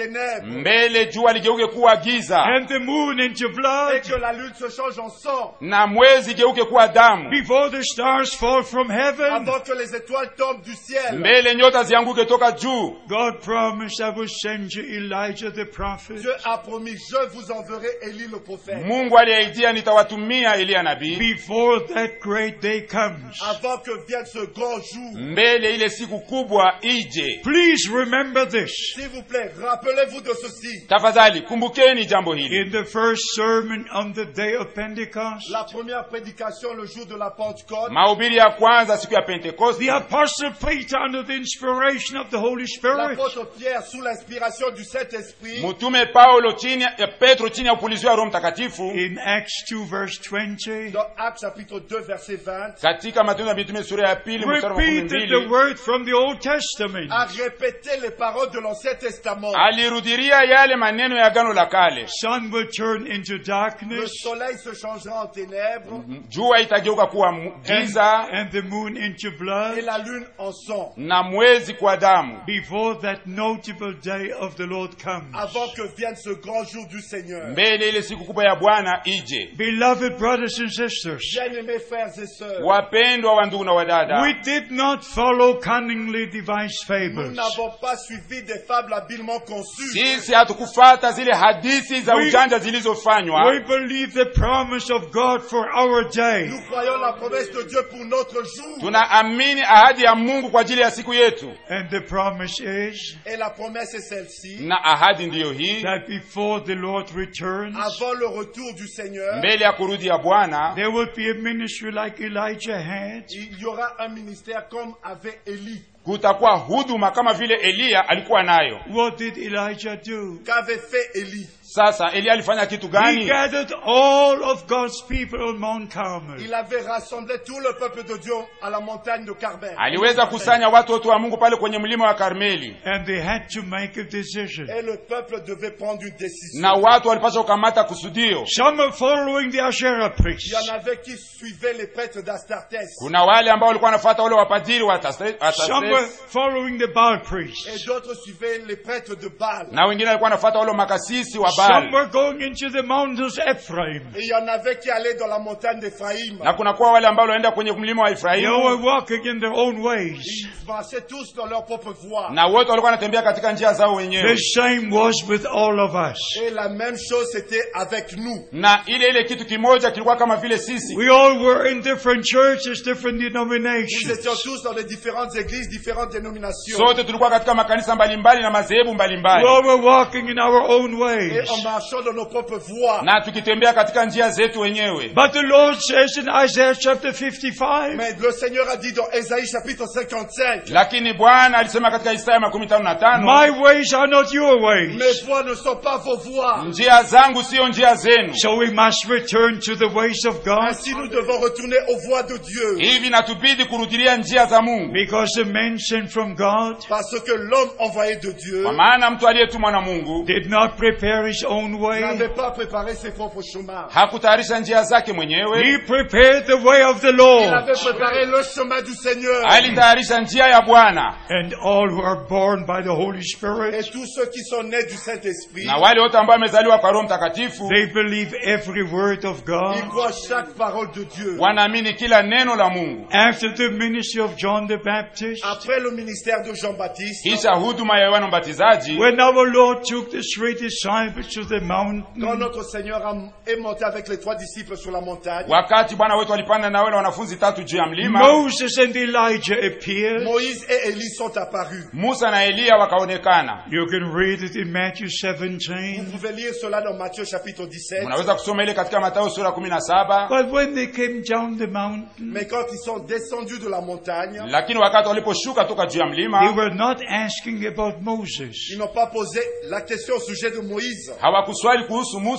ténèbres mbele jua ligeuke kuwa giza and the moon into et blood, que la lune se change en sang na mwezi igeuke kuwa damu before the stars fall from heaven. avant que les étoiles tombent du ciel. mbele nyota zianguke toka juu God promised I will send you Elijah the prophet. Dieu a promis, je vous enverrai Élie le prophète. mungu aliyeaidia nitawatumia eliya nabii Before that great day comes. Avant que vienne ce grand jour. mbele ile siku kubwa ije Please remember this. S'il vous plaît, rappelez-vous de ceci. tafadhali kumbukeni jambo hili In the first sermon on the day of Pentecost, La première prédication le jour de la Pentecôte, mahubiri ya kwanza siku ya pentekoste the apostle Peter, under the inspiration of the Holy Spirit, l'apôtre Pierre, sous l'inspiration du Saint-Esprit, mtume paulo chini ya petro chini ya upulizio wa roho mtakatifu in Acts 2 verse 20, dans Actes chapitre 2, verset 20, katika matendo ya mitume sura ya pili mstari wa makumi repeated the mbili word from the Old Testament. a répété les paroles de l'Ancien Testament. alirudiria yale maneno ya agano la kale Sun will turn into Le darkness soleil se changera en ténèbres jua itageuka kuwa mu- and, giza and the moon into et blood la lune en sang. na mwezi kwa damu before that notable day of the Lord comes. Avant que vienne ce grand jour du Seigneur. mbele ile siku kubwa ya bwana ije Beloved brothers and sisters, Bien-aimés frères et sœurs, wapendwa wa ndugu na wadada we did not follow cunningly devised nous fables. n'avons pas suivi des fables habilement conçues. sisi hatukufata zile hadithi za We- ujanja zilizofanywa We believe the promise of God for our day. Nous croyons la promesse de Dieu pour notre jour. tunaamini ahadi ya mungu kwa ajili ya siku yetu And the promise is Et la promesse est celle-ci. na ahadi ndiyo hii that before the Lord returns, Avant le retour du Seigneur, mbele ya kurudi ya bwana there will be a ministry like Elijah had. il y aura un ministère comme avait Élie. kutakuwa huduma kama vile eliya alikuwa nayo What did Elijah do? Qu'avait fait Élie sasa eliya alifanya kitu He gani gathered all of God's people on Mount Carmel. Il avait rassemblé tout le peuple de Dieu à la montagne de Carmel. aliweza kusanya watu wote wa mungu pale kwenye mlima wa karmeli And they had to make a decision. Et le peuple devait prendre une décision. na watu walipaswa kukamata kusudio Some are following the Asherah Il y priests. en avait qui suivaient les prêtres d'Astartés. kuna wale ambao walikuwa wanafuata wale wapadiri wa Tastre- wa Some were Tastres, following the Baal Et priests. d'autres suivaient les prêtres de Baal. na wengine walikuwa wanafuata wale makasisi wa Some Baal were going into the mountains Ephraim. Et il y en avait qui allaient dans la montagne d'Éphraïm. na kunakuwa wale ambao wanaenda kwenye mlima wa They were Efraimu walking in their own ways. Ils marchaient tous dans leur propre voie. na wote walikuwa wanatembea katika njia zao The wenyewe same was with all of us. Et la même chose c'était avec nous. na ile ile kitu kimoja kilikuwa kama vile sisi We all were in different churches, different Nous denominations. étions tous dans les différentes églises, différentes dénominations. sote tulikuwa katika makanisa mbalimbali na madhehebu We mbalimbali all were walking in our own Et ways. en marchant dans nos propres voies. na tukitembea katika njia zetu wenyewe But the Lord says in Isaiah chapter 55, Mais le Seigneur a dit dans Ésaïe chapitre 55, lakini bwana alisema katika isaya makumi tano na tano My ways are not your ways. mes voies ne sont pas vos voies. njia zangu siyo njia zenu So we must return to the ways of God Ainsi nous devons retourner aux voies de Dieu. hivi natubidi kurudilia njia za mungu because the man sent from God Parce que l'homme envoyé de Dieu kwa maana mtu aliyetumwa na mungu did not prepare his own way. n'avait pas préparé ses propres chemins. hakutayarisha njia zake mwenyewe He prepared the way of the Il Lord. avait préparé le chemin du Seigneur. alitayarisha njia ya bwana And all who are born by the Holy Et Spirit, tous ceux qui sont nés du Saint-Esprit, na wale wote ambao wamezaliwa kwa roho mtakatifu they believe every word of ils God. croient chaque parole de Dieu. wanaamini kila neno la mungu After the ministry of John the Baptist, Après le ministère de Jean-Baptiste, kisha huduma ya yohana mbatizaji when our Lord took the three disciples to the quand mountain, notre Seigneur a- est monté avec les trois disciples sur la montagne, wakati bwana wetu alipanda na wale wanafunzi tatu juu ya mlima Moses and Elijah appeared. Moïse et Élie sont apparus. musa na eliya wakaonekana You can read it in Matthew Vous 17. pouvez lire cela dans Matthieu chapitre 17. unaweza kusoma ile katika matayo sura kumi na saba But when they came down the mountain, Mais quand ils sont descendus de la montagne, lakini wakati waliposhuka toka juu ya they mlima were not asking about Moses. ils n'ont pas posé la question au sujet de Moïse. hawakuswali kuhusu musa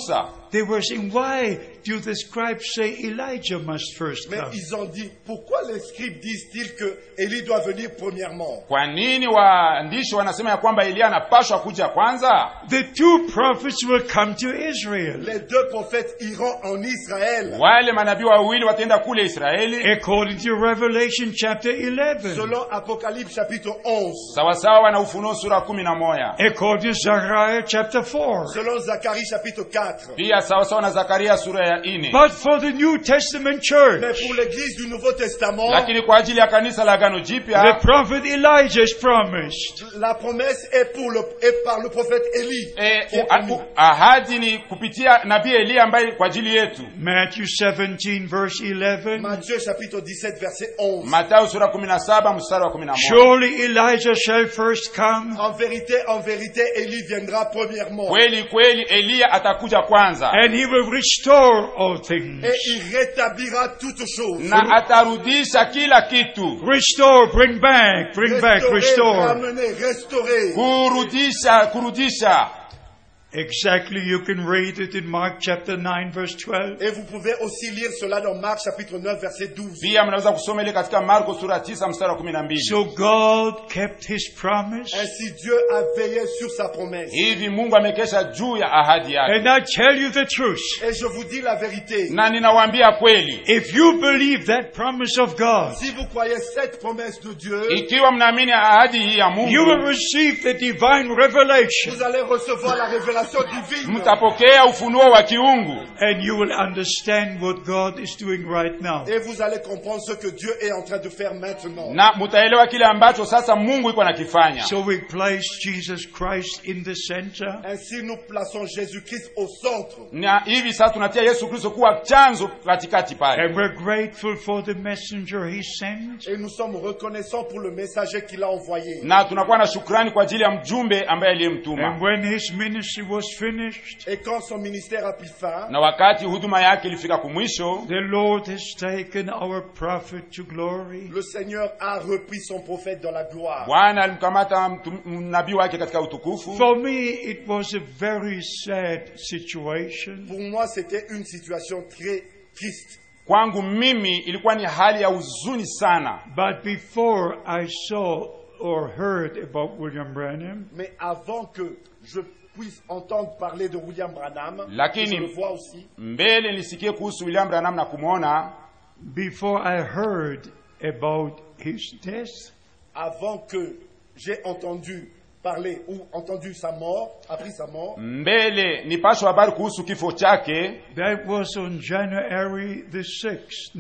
They were saying, why do the scribes say Elijah must first Mais come? ils ont dit, pourquoi les scribes disent-ils que Élie doit venir premièrement kwa nini waandishi wanasema ya kwamba eliya anapashwa kuja kwanza The two prophets will come to Israel. Les deux prophètes iront en Israël. wale manabii wawili wataenda kule israeli According to Revelation chapter 11. Selon Apocalypse chapitre 11. sawasawa na ufunuo sura kumi na moja According to Zechariah chapter 4. Selon Zacharie chapitre 4. pia sawasawa na zakaria sura ya ine But for the New Testament Mais church, pour l'église du Nouveau Testament, lakini kwa ajili ya kanisa la agano the jipya prophet Elijah is promised. la promesse est, pour le, est par le prophète Élie. e, qui est u- promis. u- ahadi ni kupitia nabii eliya ambaye kwa ajili yetu Matthew 17 verse 11. Matthieu chapitre 17 verset 11. matayo sura 17 mstari wa 11 Surely Elijah shall first come En vérité, en vérité, Élie viendra premièrement. kweli kweli eliya atakuja kwanza and he will restore all things. Et il rétablira toutes choses. na atarudisha kila kitu Restore, bring back, bring back, Restaurer, restore. ramener, restaurer. kurudisha kurudisha Exactly, you can read it in Mark chapter 9 verse 12. Et vous pouvez aussi lire cela dans Marc chapitre 9 verset 12. pia mnaweza kusoma ile katika marko sura 9 mstari wa 12 So God kept his promise. Ainsi Dieu a veillé sur sa promesse. hivi mungu amekesha juu ya ahadi yake And I tell you the truth. Et je vous dis la vérité. na ninawaambia kweli If you believe that promise of God, Si vous croyez cette promesse de Dieu, ikiwa mnaamini ahadi hii ya you will mungu receive the divine revelation vous allez recevoir la révélation divine. mtapokea ufunuo wa kiungu and you will understand what God is doing right now. Et vous allez comprendre ce que Dieu est en train de faire maintenant. na mtaelewa kile ambacho sasa mungu iko nakifanya So we place Jesus Christ in the center. Ainsi, nous plaçons Jésus-Christ au centre. na hivi sasa tunatia yesu kristo kuwa chanzo katikati pale And we're grateful for the messenger he sent. Et nous sommes reconnaissants pour le messager qu'il a envoyé. na tunakuwa na shukrani kwa ajili ya mjumbe ambaye aliyemtuma And when his ministry was finished, Et quand son ministère a pris fin, na wakati huduma yake ilifika kumwisho the Lord has taken our prophet to glory. le Seigneur a repris son prophète dans la gloire. bwana alimkamata mtu- nabii wake katika utukufu For me, it was a very sad situation. Pour moi, c'était une situation très triste. kwangu mimi ilikuwa ni hali ya huzuni sana But before I saw or heard about William Branham, Mais avant que je puisse entendre parler de William Branham, Lakini- je le vois aussi, mbele nisikie kuhusu william branham na kumwona before I heard about his death, avant que j'ai entendu parler ou entendu sa mort, appris sa mort, mbele nipashwa habari kuhusu kifo chake that was on January the 6th,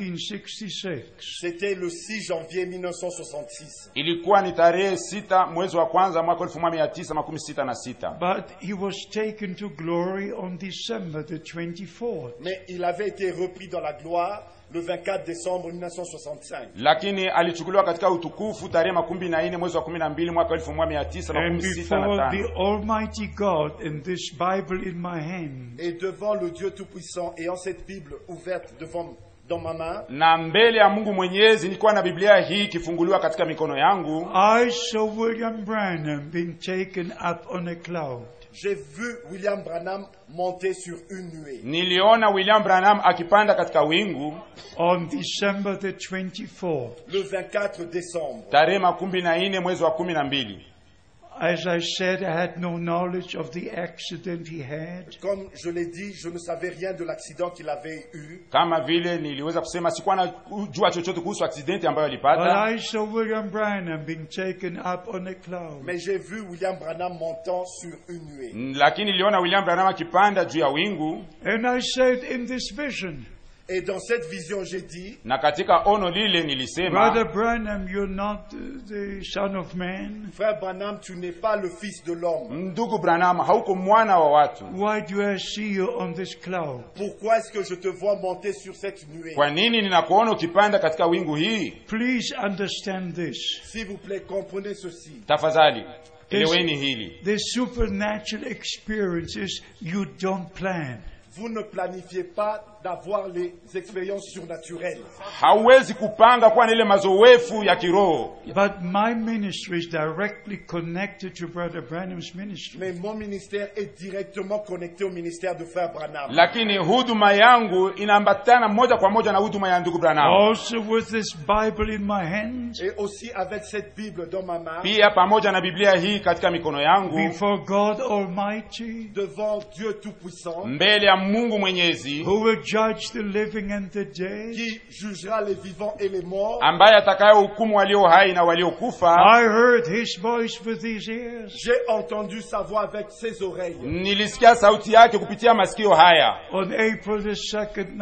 1966. c'était le 6 janvier 1966. ilikuwa ni tarehe sita mwezi wa kwanza mwaka elfu moja mia tisa makumi sita na sita But he was taken to glory on December the 24th. Mais il avait été repris dans la gloire le 24 décembre 1965. lakini alichukuliwa katika utukufu tarehe makumi na nne mwezi wa kumi na mbili mwaka elfu moja mia tisa And makumi sita na before the tano Almighty God and this Bible in my hand, Et devant le Dieu Tout-Puissant, ayant cette Bible ouverte devant, dans ma main, na mbele ya mungu mwenyezi nilikuwa na biblia hii ikifunguliwa katika mikono yangu I saw William Branham being taken up on a cloud. j'ai vu William Branham monter sur une nuée. niliona william branham akipanda katika wingu on December the 24th. Le 24 décembre, tarehe makumi na nne mwezi wa kumi na mbili As I said, I had no knowledge of the accident he had. comme je l'ai dit, je ne savais rien de l'accident qu'il avait eu. kama vile niliweza kusema sikuwa na jua chochote kuhusu aksidenti ambayo But alipata I saw William Branham being taken up on a cloud. Mais j'ai vu William Branham montant sur une nuée. lakini niliona william branham akipanda juu ya wingu And I said in this vision, Et dans cette vision, j'ai dit, na katika ono lile nilisema Brother Branham, you're not uh, the son of man. Frère Branham, tu n'es pas le fils de l'homme. ndugu branham hauko mwana wa watu Why do I see you on this cloud? Pourquoi est-ce que je te vois monter sur cette nuée kwa nini ninakuona ukipanda katika wingu hii Please understand this. S'il vous plaît, comprenez ceci. tafadhali eleweni hili The supernatural experiences you don't plan. Vous ne planifiez pas d'avoir les expériences surnaturelles. hauwezi kupanga kuwa na ile mazoefu ya kiroho But my ministry is directly connected to Brother Branham's ministry. Mais mon ministère est directement connecté au ministère de Frère Branham. lakini huduma yangu inaambatana moja kwa moja na huduma ya ndugu Branham. Also, with this Bible in my hand, Et aussi avec cette Bible dans ma main, Pia pamoja na Biblia hii katika mikono yangu before God Almighty, devant Dieu Tout-Puissant, mbele ya Mungu Mwenyezi who will judge the living and the dead. qui jugera les vivants et les morts, ambaye atakayehukumu walio hai na waliokufa. I heard his voice with these ears. j'ai entendu sa voix avec ses oreilles. Nilisikia sauti yake kupitia masikio haya On April the 2nd,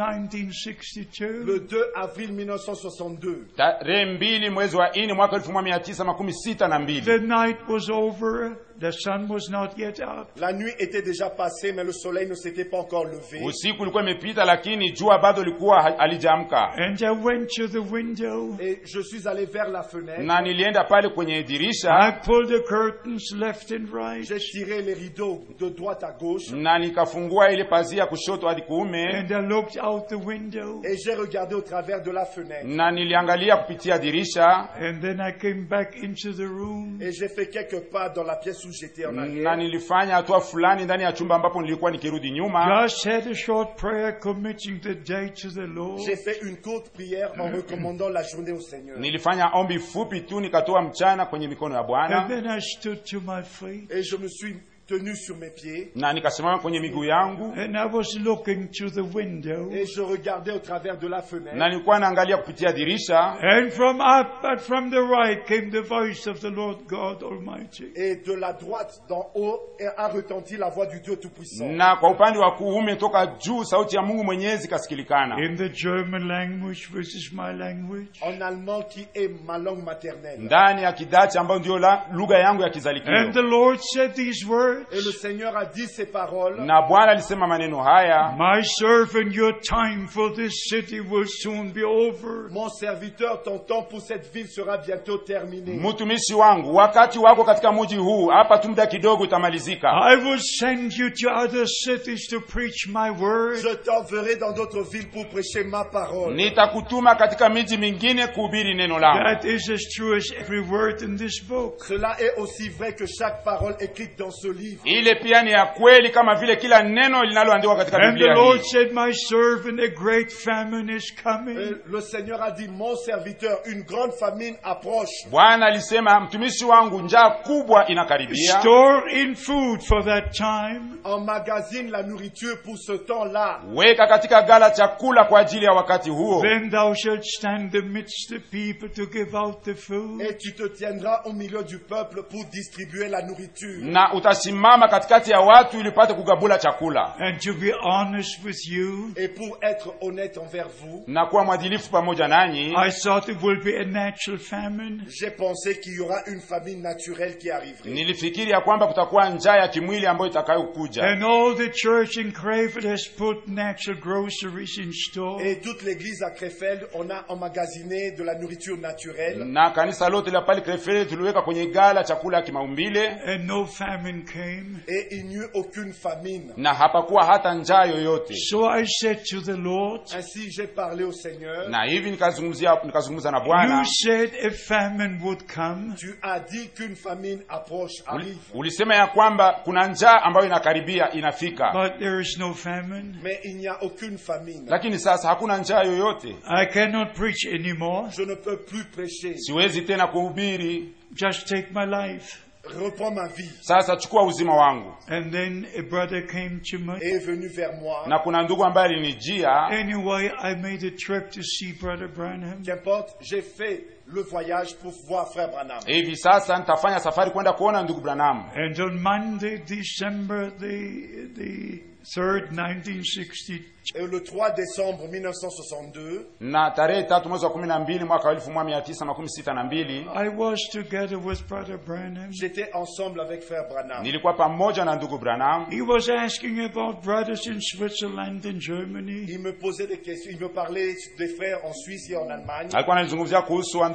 1962, Le 2 avril 1962. tarehe mbili mwezi wa nne mwaka elfu moja mia tisa makumi sita na mbili. the night was over, the sun was not yet up. La nuit était déjà passée, mais le soleil ne s'était pas encore levé. Usiku ulikuwa imepita, lakini jua bado lilikuwa ha- halijaamka, And I went to the window. Et je suis allé vers la fenêtre. na nilienda pale kwenye dirisha I pulled the curtains left and right. J'ai tiré les rideaux de droite à gauche na nikafungua ile pazia kushoto hadi kuume, And I looked out the window. et j'ai regardé au travers de la fenêtre. na niliangalia kupitia dirisha, And then I came back into the room. Et j'ai fait quelques pas dans la pièce où j'étais en na arrière. nilifanya hatua fulani ndani ya chumba ambapo nilikuwa nikirudi nyuma. Just said a short prayer committing the day to the Lord. J'ai fait une courte prière en recommandant la journée au Seigneur. Nilifanya ombi fupi tu, nikatoa mchana kwenye mikono ya And Bwana then I stood to my feet. Et je me suis tenu sur mes pieds na nikasimama kwenye miguu yangu, And I was looking to the window. et je regardais au travers de la na fenêtre. nilikuwa naangalia kupitia dirisha, And from up and from the right came the voice of the Lord God Almighty. Et de la droite d'en haut a retenti la voix du Dieu Tout-Puissant. na kwa upande wa kuume toka juu sauti ya Mungu Mwenyezi kasikilikana In the German language, which is my language. En allemand qui est ma langue maternelle. ndani ya kidachi ambayo ndio la- lugha yangu ya And kizalikio. the Lord said these words. Et le Seigneur a dit ces paroles. Na Bwana alisema maneno haya, My servant, your time for this city will soon be over. Mon serviteur, ton temps pour cette ville sera bientôt terminé. mtumishi wangu, wakati wako katika mji huu hapa tu muda kidogo utamalizika. I will send you to other cities to preach my word. Je t'enverrai dans d'autres villes pour prêcher ma parole. Nitakutuma katika miji mingine kuhubiri neno langu. That is as true as every word in this book. Cela est aussi vrai que chaque parole écrite dans ce livre. Ile pia ni ya kweli kama vile kila neno linaloandikwa katika And the Biblia Lord hii. said, My servant, a great famine is Et coming. le Seigneur a dit, mon serviteur, une grande famine approche. Bwana alisema, mtumishi wangu, njaa kubwa inakaribia. Store in food for that time. Emmagasine la nourriture pour ce temps-là. Weka katika gala chakula kwa ajili ya wakati huo, Then thou shalt stand amidst the people to give out the food. Et tu te tiendras au milieu du peuple pour distribuer la nourriture. na utasimama katikati ya watu ili upate kugabula chakula And to be honest with you, Et pour être honnête envers vous, na kuwa mwadilifu pamoja nanyi. I thought it would be a natural famine. j'ai pensé qu'il y aura une famine naturelle qui arriverait. Nilifikiri ya kwamba kutakuwa njaa ya kimwili ambayo itakayokuja, And all the church in Crayford has put natural groceries in store. Et toute l'église à Krefeld, on a emmagasiné de la nourriture naturelle. na kanisa lote la pale Krefeld tuliweka kwenye gala chakula ya kimaumbile, And no famine came. Et il n'y eut aucune famine. na hapakuwa hata njaa yoyote. So I said to the Lord, Ainsi j'ai parlé au Seigneur. Na hivi nikazungumzia nikazungumza na Bwana, You said a famine would come. Tu as dit qu'une famine approche, arrive. ulisema ya kwamba kuna njaa ambayo inakaribia inafika, But there is no famine. Mais il n'y a aucune famine. lakini sasa hakuna njaa yoyote. I cannot preach anymore. Je ne peux plus prêcher. Siwezi tena kuhubiri. Just take my life. Reprends ma vie. Sasa chukua uzima wangu. And then a brother came to me. Et est venu vers moi. Na kuna ndugu ambaye alinijia Anyway, I made a trip to see Brother Branham. Qu'importe, j'ai fait le voyage pour voir Frère Branham. hivi sasa nitafanya safari kwenda kuona ndugu Branham. And on Monday, December the, the 3rd, 1960, Et le 3 décembre 1962, na tarehe tatu mwezi wa kumi na mbili mwaka wa elfu moja mia tisa makumi sita na mbili I was together with Brother Branham. j'étais ensemble avec Frère Branham. nilikuwa pamoja na ndugu Branham. He was asking about brothers in Switzerland and Germany. Il me posait des questions, il me parlait des frères en Suisse et en Allemagne. Alikuwa analizungumzia kuhusu wa ndugu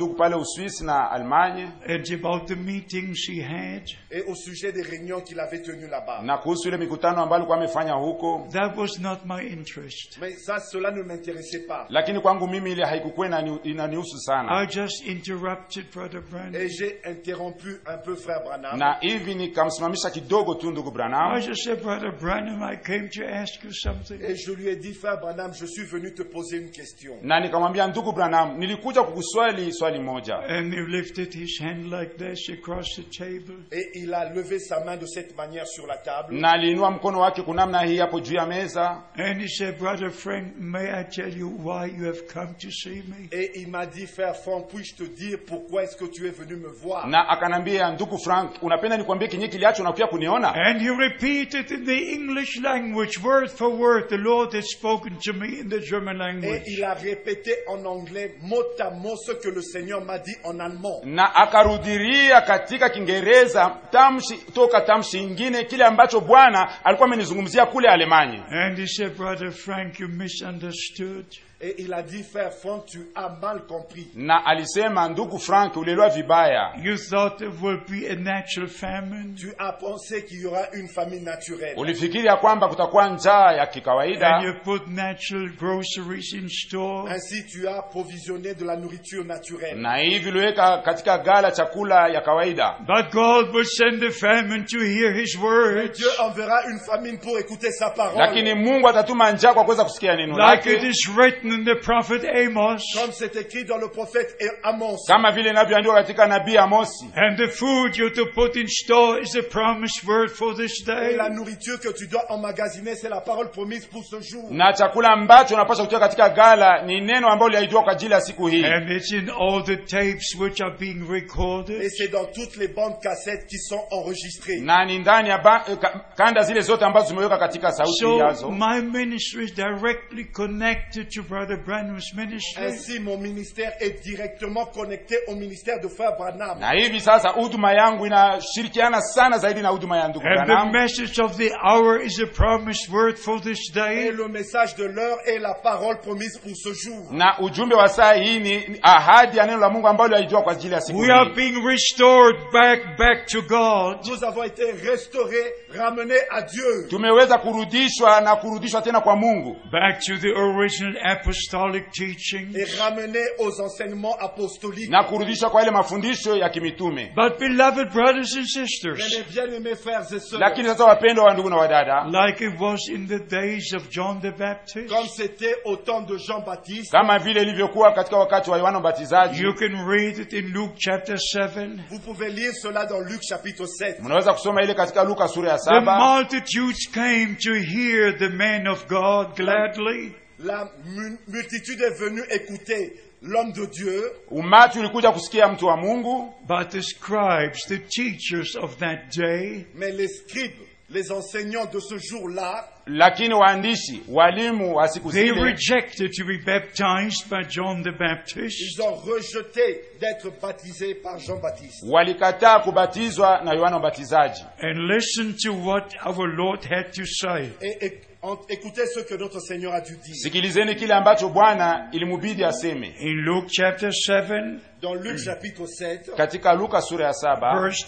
ndugu pale Uswisi na Almanya and about the meetings he had. et au sujet des réunions qu'il avait tenues là-bas. na kuhusu ile mikutano ambayo alikuwa amefanya huko, That was not my interest. Mais ça, cela ne m'intéressait pas. lakini kwangu mimi ile haikukuwa inani- inanihusu sana, I just interrupted Brother Branham. Et j'ai interrompu un peu frère Branham. na hivi nikamsimamisha kidogo tu ndugu I Branham, just said, Brother Branham, I came to ask you something. Et je lui ai dit, frère Branham, je suis venu te poser une question. na nikamwambia ndugu Branham, nilikuja kukuswali swali moja. And he lifted his hand like this across the table. Et il a levé sa main de cette manière sur la table. na aliinua mkono wake kunamna hii hapo juu ya meza, And he said, Brother Frank, may I tell you why you have come to see me? Et il m'a dit, frère Franck, puis-je te dire pourquoi est-ce que tu es venu me voir na akanambia, ndugu Frank, unapenda nikwambie kinyi kiliacho unakuja kuniona? And he repeated in the English language, word for word, the Lord had spoken to me in the German Et language. il a répété en anglais mot à mot ce que le Seigneur m'a dit en allemand. na akarudiria katika Kiingereza tamshi toka tamshi ingine kile ambacho Bwana alikuwa amenizungumzia kule Alemanya. And he said, Brother Frank, you misunderstood. Et il a dit, frère Franck, tu as mal compris. Na alisema ndugu Frank, ulielewa vibaya, You thought there would be a natural famine. Tu as pensé qu'il y aura une famine naturelle. ulifikiri ya kwamba kutakuwa njaa ya And kikawaida, you put natural groceries in store. Ainsi, tu as provisionné de la nourriture naturelle. na hivi uliweka katika gala chakula ya kawaida, But God will send a famine to hear His words. Dieu enverra une famine pour écouter sa parole. lakini Mungu atatuma njaa kwa kuweza kusikia neno Like it lake, is written in the prophet Amos. Comme c'est écrit dans le prophète Amos. kama vile inavyoandikwa katika nabii Amosi. And the food you're to put in store is a promised word for this Et day. la nourriture que tu dois emmagasiner, c'est la parole promise pour ce jour. na chakula ambacho unapaswa kutia katika gala ni neno ambalo liahidiwa kwa ajili ya siku hii, And it's in all the tapes which are being recorded. Et c'est dans toutes les bandes cassettes qui sont enregistrées. na ni ndani ya ba, eh, ka- kanda zile zote ambazo zimeweka katika sauti So yazo. my ministry is directly connected to Brother Branham's ministry. Ainsi, mon ministère est directement connecté au ministère de Frère Branham. Na hivi sasa huduma yangu inashirikiana sana zaidi na huduma ya ndugu And the Branham, message of the hour is a promised word for this Et day. le message de l'heure est la parole promise pour ce jour. na ujumbe wa saa hii ni ni ahadi ya neno la Mungu ambalo liahidiwa kwa ajili ya siku We are hii. being restored back, back to God. Nous avons été restaurés, ramenés à Dieu. Tumeweza kurudishwa na kurudishwa tena kwa Mungu, Back to the original apostolic teaching. et ramenés aux enseignements apostoliques. na kurudishwa kwa ile mafundisho ya kimitume. But beloved brothers and Mes sisters, bien-aimés frères et sœurs, Lakini sasa, wapendwa wa ndugu na wadada, like it was in the days of John the Baptist, comme c'était au temps de Jean-Baptiste, kama vile ilivyokuwa katika wakati wa Yohana Mbatizaji, you can read it in Luke chapter 7. vous pouvez lire cela dans Luc chapitre 7. mnaweza kusoma ile katika Luka sura ya The saba. multitudes came to hear the man of God gladly. La mu- multitude est venue écouter l'homme de Dieu, Umati ulikuja kusikia mtu wa Mungu, But the scribes, the teachers of that day, mais les scribes, les enseignants de ce jour-là, lakini waandishi, walimu wa siku they zile rejected to be baptized by John the Baptist. ils ont rejeté d'être baptisés par Jean-Baptiste. walikataa kubatizwa na Yohana Mbatizaji. And listen to what our Lord had to say. Et, et- en- écoutez ce que notre Seigneur a dû dire. Sikilizeni kile ambacho Bwana ilimubidi aseme In Luke chapter 7, Dans Luc chapitre 7, katika Luka sura ya saba verse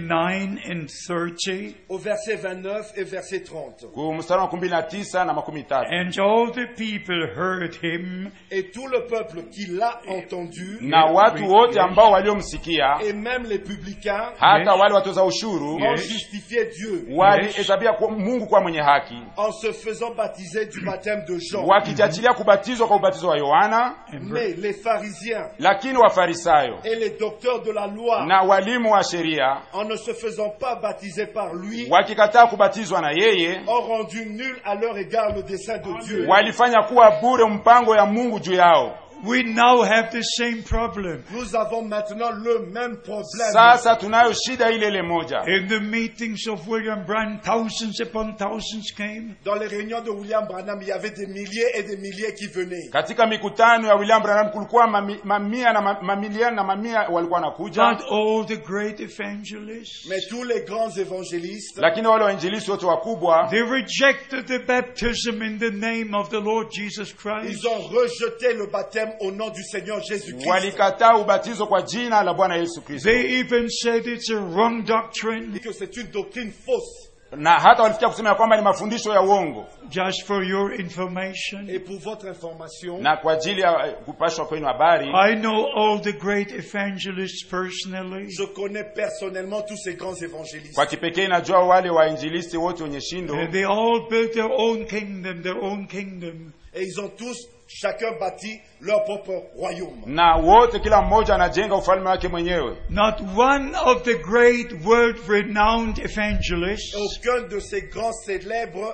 29 and 30, au verset 29 et verset 30. ku mstari wa kumi na tisa na makumi tatu and all the people heard him, Et tout le peuple qui l'a entendu, na watu wote ambao waliomsikia et même les publicains, hata Yes. wale watoza ushuru ont Yes. justifié Dieu walihesabia kwa Mungu kwa mwenye haki, en se faisant baptiser du baptême de Jean. wakijachilia kubatizwa kwa ubatizo wa Yohana. and Mais les pharisiens Lakini Wafarisayo et les docteurs de la loi, na walimu wa sheria en ne se faisant pas baptiser par lui, wakikataa kubatizwa na yeye, ont rendu nul à leur égard le dessein de Dieu. walifanya kuwa bure mpango ya Mungu juu yao. we now have the same problem. Nous avons maintenant le même problème. Sasa tunayo shida ile ile moja. In the meetings of William Branham, thousands upon thousands came. Dans les réunions de William Branham, il y avait des milliers et des milliers qui venaient. Katika mikutano ya William Branham kulikuwa mami, mamia na ma- mamilioni na mamia walikuwa wanakuja, Not all the great evangelists. Mais tous les grands évangélistes, lakini wale wainjilisti wote wakubwa They rejected the baptism in the name of the Lord Jesus Christ. ils ont rejeté le baptême baptême au nom du Seigneur Jésus-Christ. walikataa ubatizo kwa jina la bwana yesu kristo They even said it's a wrong doctrine. Et que c'est une doctrine fausse. na hata walifikia kusema ya kwamba ni mafundisho ya uongo Just for your information, Et pour votre information, na kwa ajili ya eh, kupashwa kwenu habari I know all the great evangelists personally. je connais personnellement tous ces grands évangélistes. kwa kipekee najua wale wainjilisti wote wenye shindo And they all built their own kingdom, their own kingdom. Et ils ont tous, chacun bâti leur propre royaume. na wote kila mmoja anajenga ufalme wake mwenyewe Not one of the great world renowned evangelists Aucun de ces grands célèbres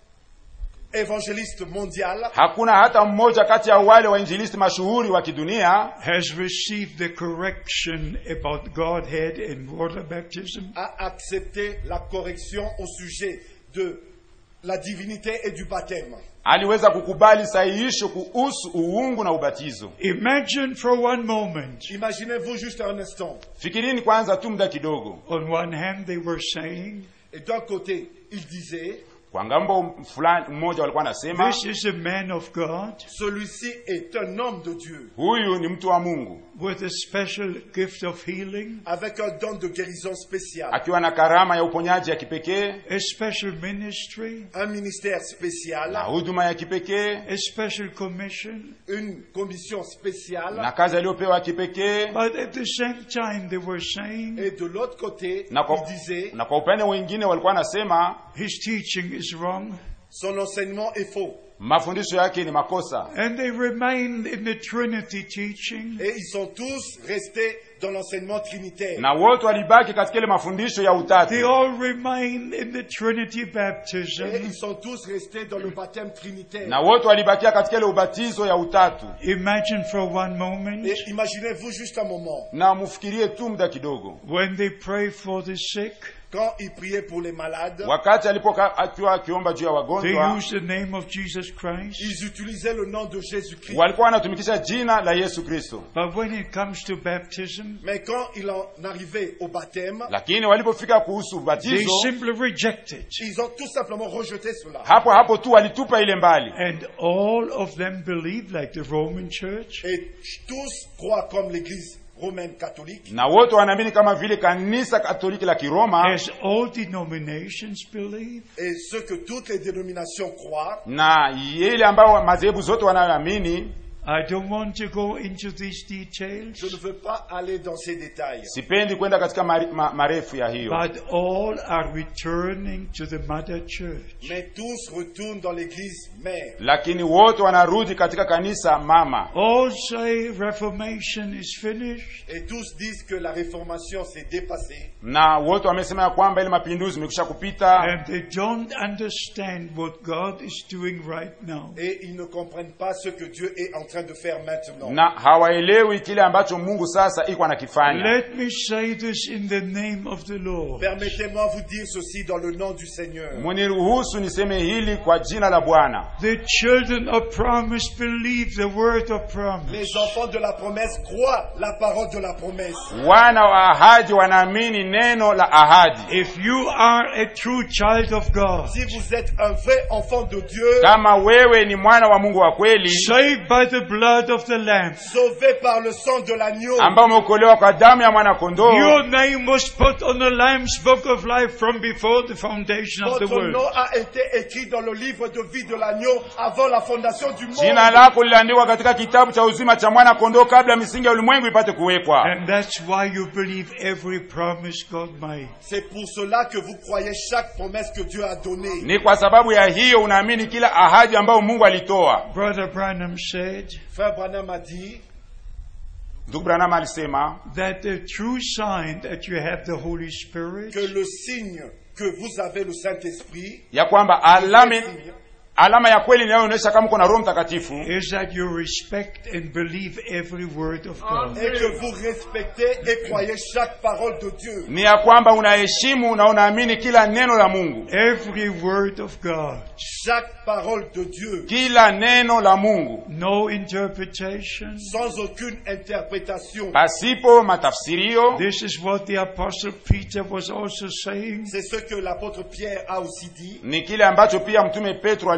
évangélistes mondiaux hakuna hata mmoja kati ya wale wainjilisti mashuhuri wa kidunia has received the correction about Godhead and water baptism. a accepté la correction au sujet de la divinité et du baptême. aliweza kukubali sahihisho kuhusu uungu na ubatizo Imagine for one moment. Imaginez-vous juste un instant. fikirini kwanza tu muda kidogo On one hand, they were saying, Et d'un côté, il disait, kwa ngambo fulani mmoja walikuwa anasema This is a man of God celui-ci est un homme de Dieu, huyu ni mtu wa mungu with a special gift of healing, avec un don de guérison spécial, akiwa na karama ya uponyaji ya kipekee a special ministry, un ministère na spécial, huduma ya kipekee a special commission. une commission na spéciale. kazi aliyopewa ya kipekee But at the same time, they were saying Et de l'autre côté, na kwa, il disait, na kwa upande mwingine walikuwa wanasema his teaching is wrong. son enseignement est faux. mafundisho yake ni makosa And they remained in the Trinity teaching. Et ils sont tous restés dans l'enseignement trinitaire. na wote walibaki katika ile mafundisho ya They utatu all remained in the Trinity Et baptism. ils sont tous restés dans le baptême trinitaire. na wote walibakia katika ile ubatizo ya utatu Imagine for one moment Et imaginez-vous juste un moment, na mufikirie tu muda kidogo when they pray for the sick, quand ils priaient pour les malades, wakati alipoka akiwa akiomba juu ya they wagonjwa use the name of Jesus Christ. ils utilisaient le nom de Jésus-Christ. walikuwa wanatumikisha jina la yesu kristo But when it comes to baptism, Mais quand il en arrivait au baptême, lakini walipofika kuhusu they ubatizo simply reject it. ils ont tout simplement rejeté cela. hapo hapo tu walitupa ile mbali And all of them believe, like the Roman Church, Et tous croient comme l'Église romaine catholique, na wote wanaamini kama vile kanisa katoliki la kiroma as all denominations believe. et ce que toutes les dénominations croient. na ile ambayo madhehebu zote wanayoamini I don't want to go into these details, Je ne veux pas aller dans ces détails. sipendi kwenda katika mari- ma, marefu ya hiyo but all are returning to the Mother Church. Mais tous retournent dans l'Église mère. lakini wote wanarudi katika kanisa mama All say Reformation is finished. Et tous disent que la réformation s'est dépassée. na wote wamesema ya kwamba ile mapinduzi imekwisha kupita And they don't understand what God is doing right now. Et ils ne comprennent pas ce que Dieu est en train de faire maintenant. na hawaelewi kile ambacho mungu sasa iko anakifanya Let me say this in the name of the Lord. Permettez-moi vous dire ceci dans le nom du Seigneur. muniruhusu niseme hili kwa jina la bwana The children of promise believe the word of promise. Les enfants de la promesse croient la parole de la promesse. wana wa ahadi wanaamini neno la ahadi If you are a true child of God, Si vous êtes un vrai enfant de Dieu, kama wewe ni mwana wa mungu wa kweli saved by the blood of the Lamb, sauvé par le sang de l'agneau, ambao umeokolewa kwa damu ya mwana kondoo your name was put on the Lamb's book of life from before the foundation of the votre world. nom a été écrit dans le livre de vie de l'agneau avant la fondation du monde. jina lako liliandikwa katika kitabu cha uzima cha mwana kondoo kabla misingi ya ulimwengu ipate kuwekwa And that's why you believe every promise God made. C'est pour cela que vous croyez chaque promesse que Dieu a donnée. ni kwa sababu ya hiyo unaamini kila ahadi ambayo mungu alitoa Brother Branham said Frère Branham a dit ndugu branham alisema that the true sign that you have the Holy Spirit que le signe que vous avez le Saint-Esprit, ya kwamba alama, alama ya kweli inayoonyesha kama uko na roho mtakatifu is that you respect and believe every word of God. et que vous respectez et croyez chaque parole de Dieu. ni ya kwamba unaheshimu na unaamini kila neno la mungu Every word of God. Chaque parole de Dieu, kila neno la mungu No interpretation. sans aucune interprétation. pasipo matafsirio This is what the Apostle Peter was also saying. C'est ce que l'apôtre Pierre a aussi dit. ni kile ambacho pia mtume petro aliweza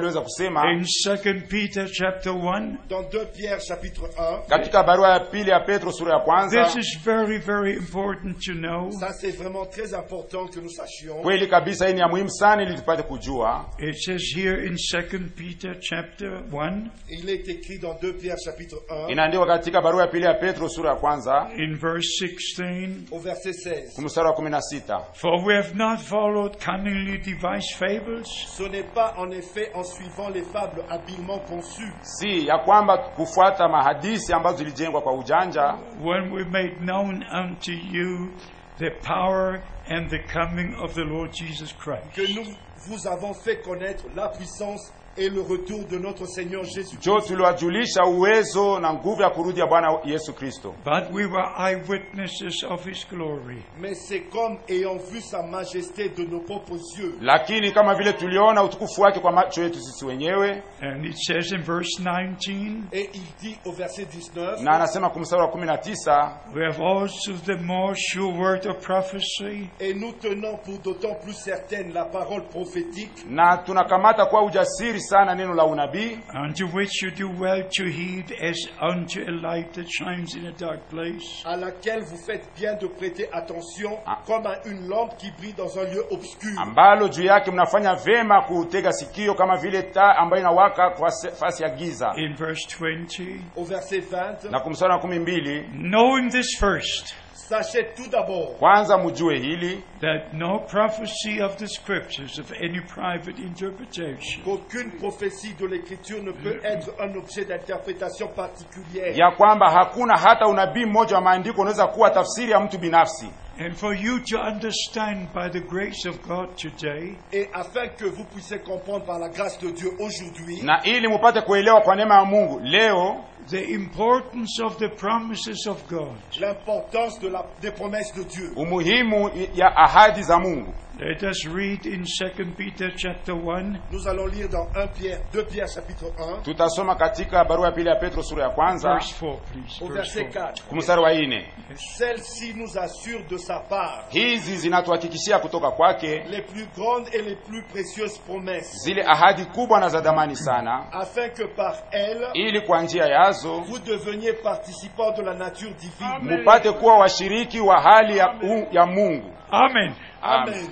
aliweza kusema in 2 Peter chapter 1. Dans 2 Pierre chapitre 1, katika barua ya pili ya petro sura ya kwanza This is very, very important to know. ça c'est vraiment très important que nous sachions. kweli kabisa hii ni ya muhimu sana ili tupate kujua It says here in 2 Peter chapter 1, Il est écrit dans 2 Pierre chapitre 1, inaandikwa katika barua ya pili ya petro sura ya kwanza in verse 16, au verset 16. mstari wa kumi na sita For we have not followed cunningly devised fables, Ce n'est pas en effet en suivant les fables habilement conçues si ya kwamba kufuata mahadisi ambazo zilijengwa kwa ujanja when we made known unto you the power and the coming of the Lord Jesus Christ. que nous vous avons fait connaître la puissance et le retour de notre Seigneur Jésus. jo tuliwajulisha uwezo na nguvu ya kurudi ya bwana yesu kristo But we were eyewitnesses of his glory. Mais c'est comme ayant vu sa majesté de nos propres yeux. lakini kama vile tuliona utukufu wake kwa macho yetu sisi wenyewe And it says in verse 19, Et il dit au verset 19, na anasema kumstari wa kumi na tisa We have also the more sure word of prophecy, et nous tenons pour d'autant plus certaine la parole prophétique na tunakamata kwa ujasiri sana neno la unabii unto which you do well to heed as unto a light that shines in a dark place, à laquelle vous faites bien de prêter attention Ah. comme à une lampe qui brille dans un lieu obscur. ambalo juu yake mnafanya vema kutega sikio kama vile taa ambayo inawaka kwa se- fasi ya giza in verse 20. Au verset 20, na kumstari wa kumi mbili Knowing this first, sachez tout d'abord kwanza mjue hili that no prophecy of the scriptures of any private interpretation qu'aucune prophétie de l'Écriture ne peut être un objet d'interprétation particulière. ya kwamba hakuna hata unabii mmoja wa maandiko unaweza kuwa tafsiri ya mtu binafsi And for you to understand by the grace of God today Et afin que vous puissiez comprendre par la grâce de Dieu aujourd'hui na ili mupate kuelewa kwa neema ya mungu leo the importance of the promises of God. l'importance de la, des promesses de Dieu. umuhimu ya ahadi za mungu Let us read in 2 Peter chapter 1, Nous allons lire dans 1 Pierre, 2 Pierre chapitre 1 tutasoma katika barua ya pili ya petro sura ya kwanza verse 4, please. au Verse verset 4. 4. kumstari wa ine Celle-ci nous assure de sa part hizi zinatuhakikishia kutoka kwake les plus grandes et les plus précieuses promesses, zile ahadi kubwa na za dhamani sana afin que par elles ili kwa njia yazo vous deveniez participants de la nature divine. mupate kuwa washiriki wa hali ya, u, ya mungu Amen. Amen.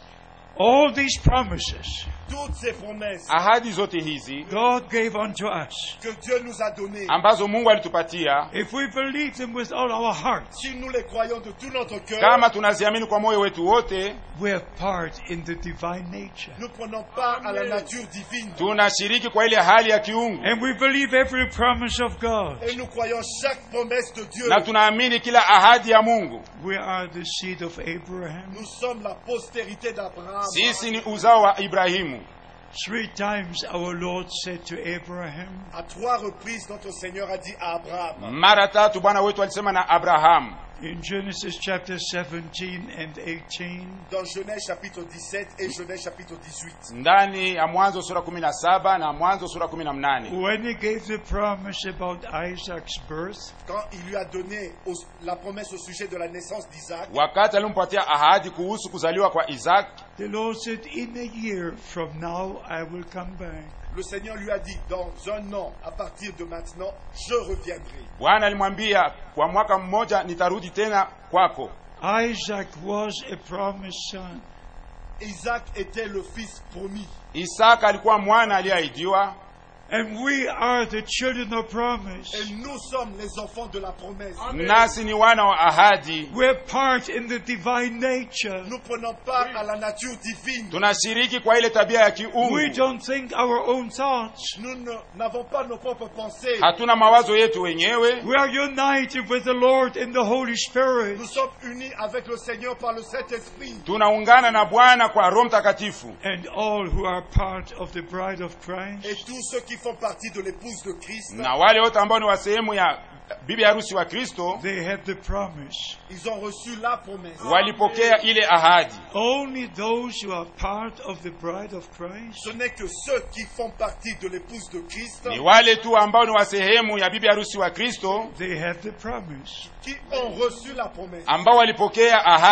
All these promises Toutes ces promesses ahadi zote hizi God gave unto us. que Dieu nous a données, ambazo mungu alitupatia If we believe them with all our hearts, si nous les croyons de tout notre cœur, kama tunaziamini kwa moyo wetu wote we have part in the divine nature. nous prenons part à la nature divine. tunashiriki kwa ile hali ya kiungu And we believe every promise of God. Et nous croyons chaque promesse de Dieu. na tunaamini kila ahadi ya mungu We are the seed of Abraham. Nous sommes la postérité d'Abraham. sisi ni uzao wa ibrahimu Three times our Lord said to Abraham, À trois reprises, notre Seigneur a dit à Abraham, mara tatu bwana wetu alisema na abrahamu in Genesis chapter 17 and 18, dans Genèse chapitre 17 et Genèse chapitre 18, ndani ya mwanzo sura kumi na saba na mwanzo sura kumi na mnane when he gave the promise about Isaac's birth, quand il lui a donné au- la promesse au sujet de la naissance d'Isaac, wakati alimpatia ahadi kuhusu kuzaliwa kwa isaki the Lord said, In a year from now I will come back. le Seigneur lui a dit, dans un an, à partir de maintenant, je reviendrai. bwana alimwambia kwa mwaka mmoja nitarudi tena kwako Isaac was a promised son. Isaac était le fils promis. isaka alikuwa mwana aliyeahidiwa And we are the children of promise. Et nous sommes les enfants de la promesse. nasi ni wana wa ahadi We're part in the divine nature. Nous prenons part à la nature divine. tunashiriki kwa ile tabia ya We kiungu don't think our own thoughts. Nous ne- n'avons pas nos propres pensées. hatuna mawazo yetu wenyewe We are united with the Lord in the Holy Spirit. Nous sommes unis avec le Seigneur par le Saint-Esprit. tunaungana na bwana kwa roho mtakatifu And all who are part of the bride of Et Christ, tous ceux qui font partie de l'épouse de Christ, na wale wote ambao ni wa sehemu ya bibi harusi wa kristo they have the promise. ils ont reçu la promesse. walipokea ile ahadi Only those who are part of the bride of Christ Ce n'est que ceux qui font partie de l'épouse de Christ ni wale tu ambao ni wa sehemu ya bibi harusi wa kristo they have the promise. qui ont reçu la promesse. ambao walipokea ahadi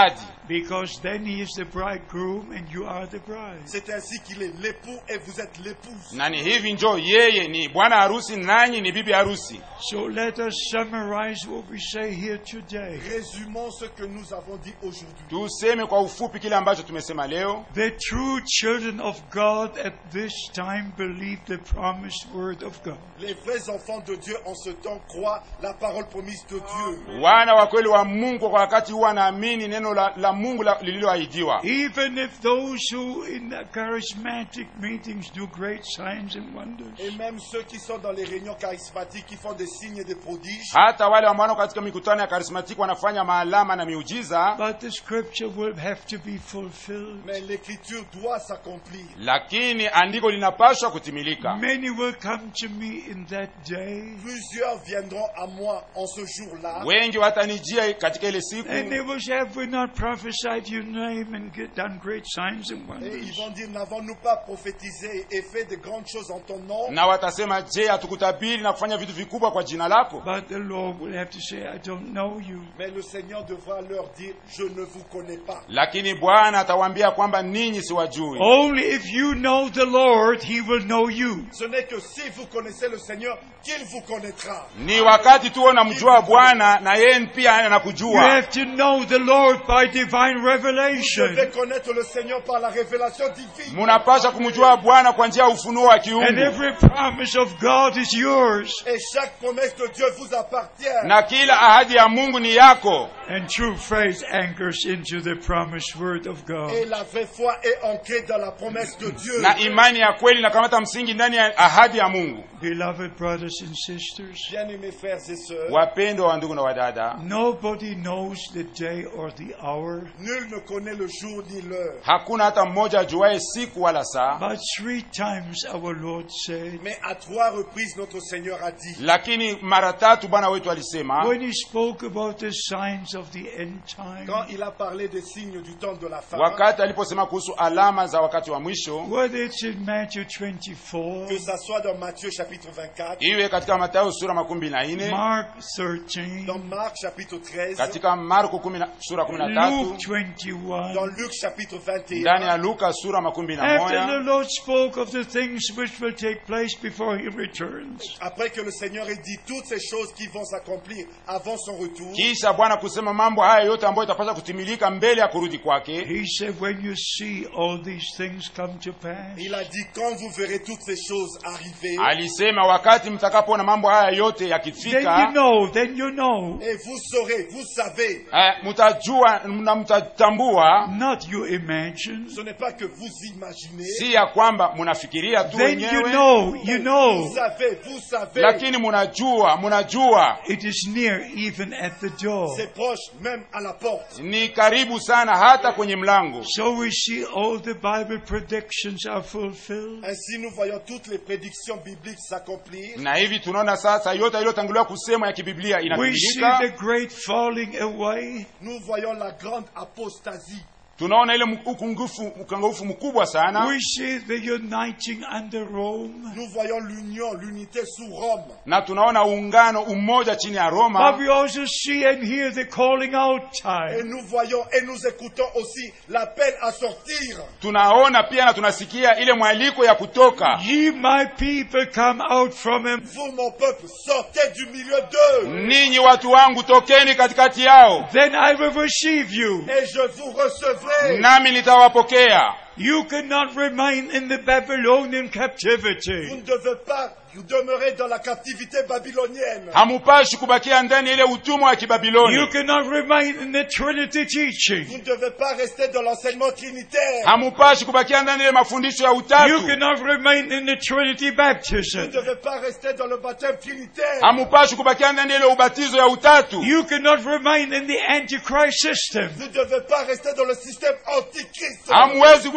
Because then he is the bridegroom and you are the bride. C'est ainsi qu'il est l'époux et vous êtes l'épouse. na ni hivi njo yeye ni bwana harusi nanyi ni bibi harusi So let us summarize what we say here today. Résumons ce que nous avons dit aujourd'hui. tuseme kwa ufupi kile ambacho tumesema leo The true children of God at this time believe the promised word of God. Les vrais enfants de Dieu en ce temps croient la parole promise de Dieu. wana wa kweli wa mungu kwa wakati huu wanaamini neno la, la mungu la- lililoahidiwa Even if those who in the charismatic meetings do great signs and wonders. Et même ceux qui sont dans les réunions charismatiques, qui font des signes et des prodiges, hata wale ambao katika mikutano ya karismatiki wanafanya maalama na miujiza But the scripture will have to be fulfilled. mais l'écriture doit s'accomplir. lakini andiko linapaswa kutimilika Many will come to me in that day, Plusieurs viendront à moi en ce jour-là wengi watanijia katika ile siku and they will say, Have we not prophesied your name and get, done great signs and et ils wonders? vont dire, n'avons-nous pas prophétisé et fait de grandes choses en ton nom na watasema je hatukutabiri na kufanya vitu vikubwa kwa jina lako But the Lord will have to say, I don't know you. Mais le Seigneur devra leur dire, je ne vous connais pas. lakini bwana atawaambia kwamba ninyi siwajui Only if you know the Lord, He will know you. Ce n'est que si vous connaissez le Seigneur qu'il vous connaîtra. ni wakati tu unamjua bwana na yeye pia You anakujua have to know the Lord by divine Vous revelation. devez connaître le Seigneur par la révélation divine. munapasha kumjua bwana kwa njia ya ufunuo wa And kiungu every promise of God is yours. Et chaque promesse de Dieu vous appartient. na kila ahadi ya mungu ni yako And true faith anchors into the promised word of Et God. la vraie foi est ancrée dans la promesse de Dieu. na imani ya kweli inakamata msingi ndani ya ahadi ya mungu Beloved brothers and sisters, Bien-aimés frères et sœurs, wapendwa wa ndugu na wadada nobody knows the day or the hour, nul ne connaît le jour ni l'heure. hakuna hata mmoja ajuaye siku wala saa but three times our Lord said, Mais à trois reprises, notre Seigneur a dit, lakini mara tatu bwana wetu alisema when he spoke about the signs of the end time, quand il a parlé des signes du temps de la fin, wakati aliposema kuhusu alama za wakati wa mwisho whether it's in Matthew que 24, ça soit dans Matthieu chapitre 24, iwe katika matayo sura makumi na nne Mark dans 13, Marc chapitre 13, katika marko kumi na- sura kumi na Luke tatu 21, dans Luc chapitre ndani ya 21, luka sura makumi na After the moja Lord spoke of the things which will take place before He returns, après que le Seigneur ait dit toutes ces choses qui vont s'accomplir avant son retour, kisha bwana kusema mambo haya yote ambayo itapaswa kutimilika mbele ya kurudi kwake He said, When you see all these things come to pass, il a dit quand vous verrez toutes ces choses arriver, alisema wakati mtakapoona mambo haya yote then you yakifika know, then you know, et vous saurez, vous savez, eh, mtajua na mtatambua not you imagine, ce n'est pas que vous imaginez, si ya kwamba munafikiria tu then you wenyewe know, you vous know, savez, vous savez, lakini munajua munajua it is near even at the door. c'est proche même à la porte. ni karibu sana hata kwenye mlango So we see all the Bible predictions are fulfilled. Ainsi, nous voyons toutes les prédictions bibliques s'accomplir. na hivi tunaona sasa yote iliyotanguliwa kusema ya kibiblia We see inatimilika the great falling away. Nous voyons la grande apostasie. tunaona ile ukungufu ukangufu mkubwa sana We see the uniting under Rome. Nous voyons l'union, l'unité sous Rome. na tunaona uungano umoja chini ya But roma we also see and hear the calling out Et time. nous voyons et nous écoutons aussi l'appel à sortir. tunaona pia na tunasikia ile mwaliko ya kutoka Ye my people come out from him. Vous, mon peuple, sortez du milieu d'eux. ninyi watu wangu tokeni katikati yao Then I will receive you. Et je vous recevrai. nami nitawapokea You cannot remain in the Babylonian Vous captivity. ne devez pas demeurer dans la captivité babylonienne. hamupashi kubakia ndani ya ile utumwa wa You kibabiloni cannot remain in the Trinity teaching. Vous ne devez pas rester dans l'enseignement trinitaire. hamupashi kubakia ndani ya ile mafundisho ya You utatu cannot remain in the Trinity Vous baptism. ne devez pas rester dans le baptême trinitaire. hamupashi kubakia ndani ya ile ubatizo ya utatu You cannot remain in the Antichrist system. Vous ne devez pas rester dans le système antichrist. hamuwezi kuendelea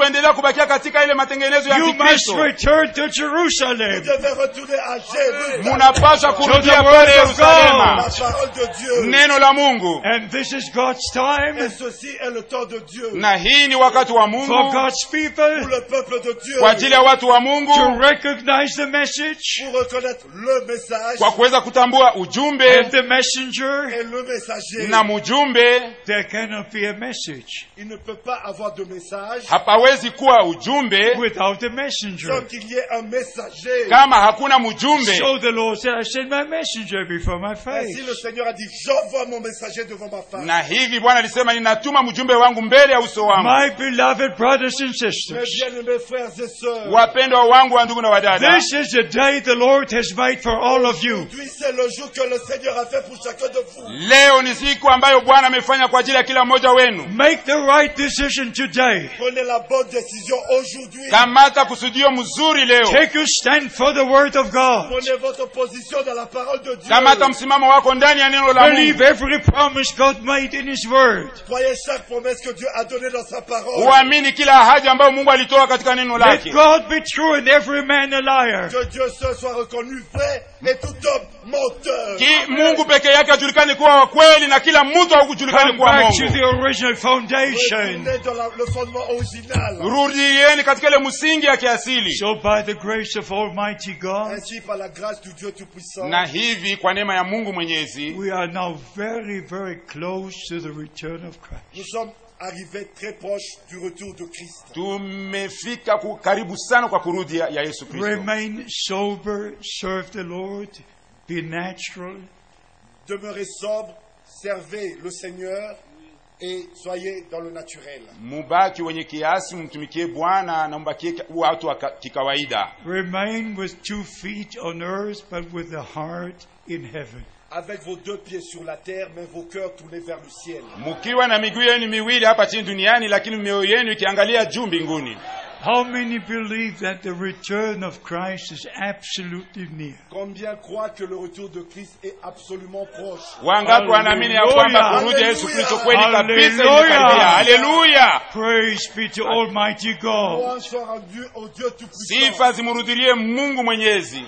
mnaendelea kubakia katika ile matengenezo ya You must kikristo return to Vous Jerusalem. devez retourner à Jérusalem. munapaswa kurudia the pale word of La yerusalema parole de Dieu. neno la mungu And this is God's time Et ceci est le temps de Dieu. na hii ni wakati wa for mungu God's Pour people le peuple de Dieu. kwa ajili ya watu wa mungu to recognize the message Pour reconnaître le message kwa kuweza kutambua ujumbe and the messenger. et le messager. na mjumbe There cannot be a message Il ne peut pas avoir de message hapawezi kuwa ujumbe without a messenger. sans qu'il y ait un messager. kama hakuna mjumbe So the Lord said, I send my messenger before my Ainsi le face. Seigneur a dit, j'envoie mon messager devant ma face. na hivi bwana alisema ninatuma mjumbe wangu mbele ya uso wangu My beloved brothers and Mes sisters, bien-aimés frères et sœurs, wapendwa wangu wa ndugu na wadada this is the day the Lord has made for all of you. aujourd'hui c'est le jour que le Seigneur a fait pour chacun de vous. leo ni siku ambayo bwana amefanya kwa ajili ya kila mmoja wenu Make the right decision today. Prenez la bonne décision aujourd'hui. kamata kusudio mzuri leo Take your stand for the word of God. Prenez votre position dans la parole de Dieu. kamata msimamo wako ndani ya neno la Believe mungu every promise God made in His word. Croyez chaque promesse que Dieu a donnée dans sa parole. uamini kila ahadi ambayo mungu alitoa katika neno Let lake God be true and every man a liar. Que Dieu seul soit reconnu vrai et tout homme menteur. Ki, mungu peke yake ajulikane kuwa wa kweli na kila mtu haukujulikane Come kuwa back to mongo the original foundation. Retournez dans la- le fondement original. rudieni katika ile msingi ya kiasili So by the grace of Almighty God, Ainsi, par la grâce du Dieu Tout-Puissant, na hivi kwa neema ya mungu mwenyezi we are now very, very close to the return of Christ. nous sommes arrivés très proches du retour de Christ. tumefika ku- karibu sana kwa kurudi ya ya yesu kristo Remain sober, serve the Lord, be natural, Demeurez sobre, servez le Seigneur et soyez dans le naturel. mubaki wenye kiasi mtumikie bwana na mbakie ka- watu wa ka- kikawaida remain with two feet on earth, but with the heart in heaven. Avec vos deux pieds sur la terre, mais vos cœurs tournés vers le ciel. mkiwa na miguu yenu miwili hapa chini duniani lakini mioyo yenu ikiangalia juu mbinguni How many believe that the return of Christ is absolutely near? Combien croient que le retour de Christ est absolument proche wangapi wanaamini ya kwamba kurudi ya yesu Hallelujah. kristo kweli kabisa Hallelujah. imekaribia haleluya Praise be to Almighty God. Louange soit rendue au Dieu Tout-Puissant. sifa zimrudilie mungu mwenyezi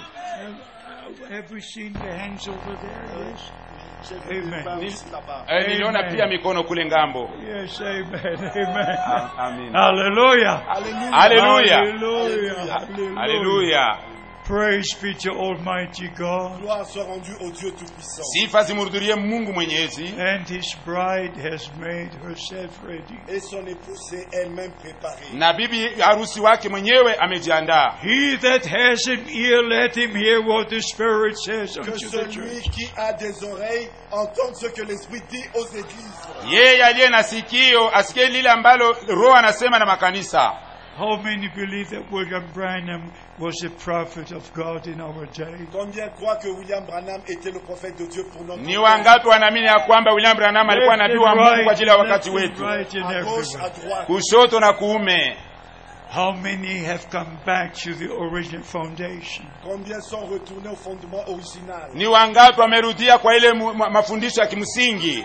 Have we seen the hands over there? Yes. J'ai vu des Amen. mains aussi là-bas. Eh, niliona Amen. pia mikono kule ngambo Yes, amen, amen. amin Hallelujah. Alléluia. haleluya Hallelujah. haleluya Praise be to Almighty God. Gloire soit rendue au Dieu Tout-Puissant. sifa zimrudilie mungu mwenyezi And his bride has made herself ready. Et son épouse s'est elle-même préparée. na bibi harusi wake mwenyewe amejiandaa He that has an ear, let him hear what the Spirit says Que unto the celui church. qui a des oreilles entende ce que l'Esprit dit aux églises. yeye aliye na sikio asikie lile ambalo roho anasema na makanisa How many believe that William Branham was a prophet of God in our day? Combien croient que William Branham était le prophète de Dieu pour notre ni temps? wangapi wanaamini ya kwamba william branham alikuwa Left nabii and wa mungu right, kwa ajili ya left wakati and wetu right and À gauche, à everywhere. droite. kushoto na kuume How many have come back to the original foundation? Combien sont retournés au fondement original? ni wangapi wamerudia kwa ile mu- ma- mafundisho ya kimsingi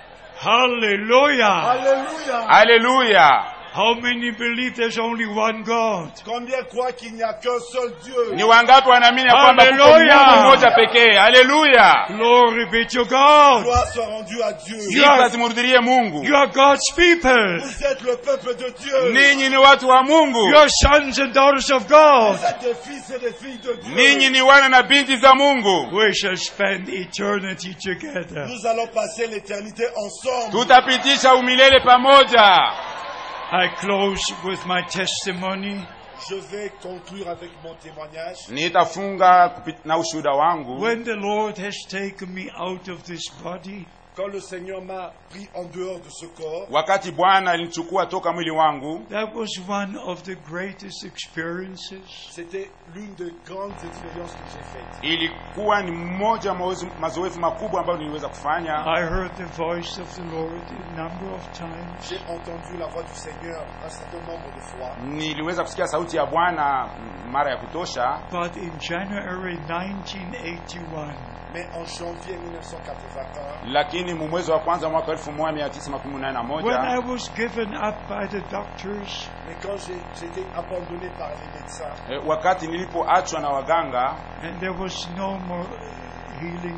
Hallelujah! Alléluia. haleluya How many believe there's only one God? Combien croient qu'il n'y a qu'un seul Dieu? ni wangapi wanaamini ya kwamba kuko Hallelujah. mungu mmoja pekee haleluya Glory be to God! Gloire soit rendue à Dieu. sifa zimrudilie mungu You are God's people. Vous êtes le peuple de Dieu. ninyi ni watu wa mungu You are sons and daughters of God. Vous êtes des fils et des filles de Dieu. ninyi ni wana na binti za mungu We shall spend eternity together. Nous allons passer l'éternité ensemble. tutapitisha umilele pamoja I close with my testimony. Je vais conclure avec mon témoignage. nitafunga kupi- na ushuhuda wangu When the Lord has taken me out of this body, Quand le Seigneur m'a pris en dehors de ce corps, wakati bwana alinichukua toka mwili wangu that was one of the greatest experiences. c'était l'une des grandes expériences que j'ai faites. ilikuwa ni mmoja wa mazoezi- mazoezi makubwa ambayo niliweza kufanya I heard the voice of the Lord a number of times. J'ai entendu la voix du Seigneur un certain nombre de fois. niliweza kusikia sauti ya bwana mm, mara ya kutosha But in January 1981, Mais en janvier 1981, lakini mu mwezi wa kwanza mwaka elfu moja mia tisa makumi nane na when I moja was given up by the doctors, mais quand j'ai j'ai été abandonné par les médecins, eh, wakati nilipoachwa na waganga and there was no more healing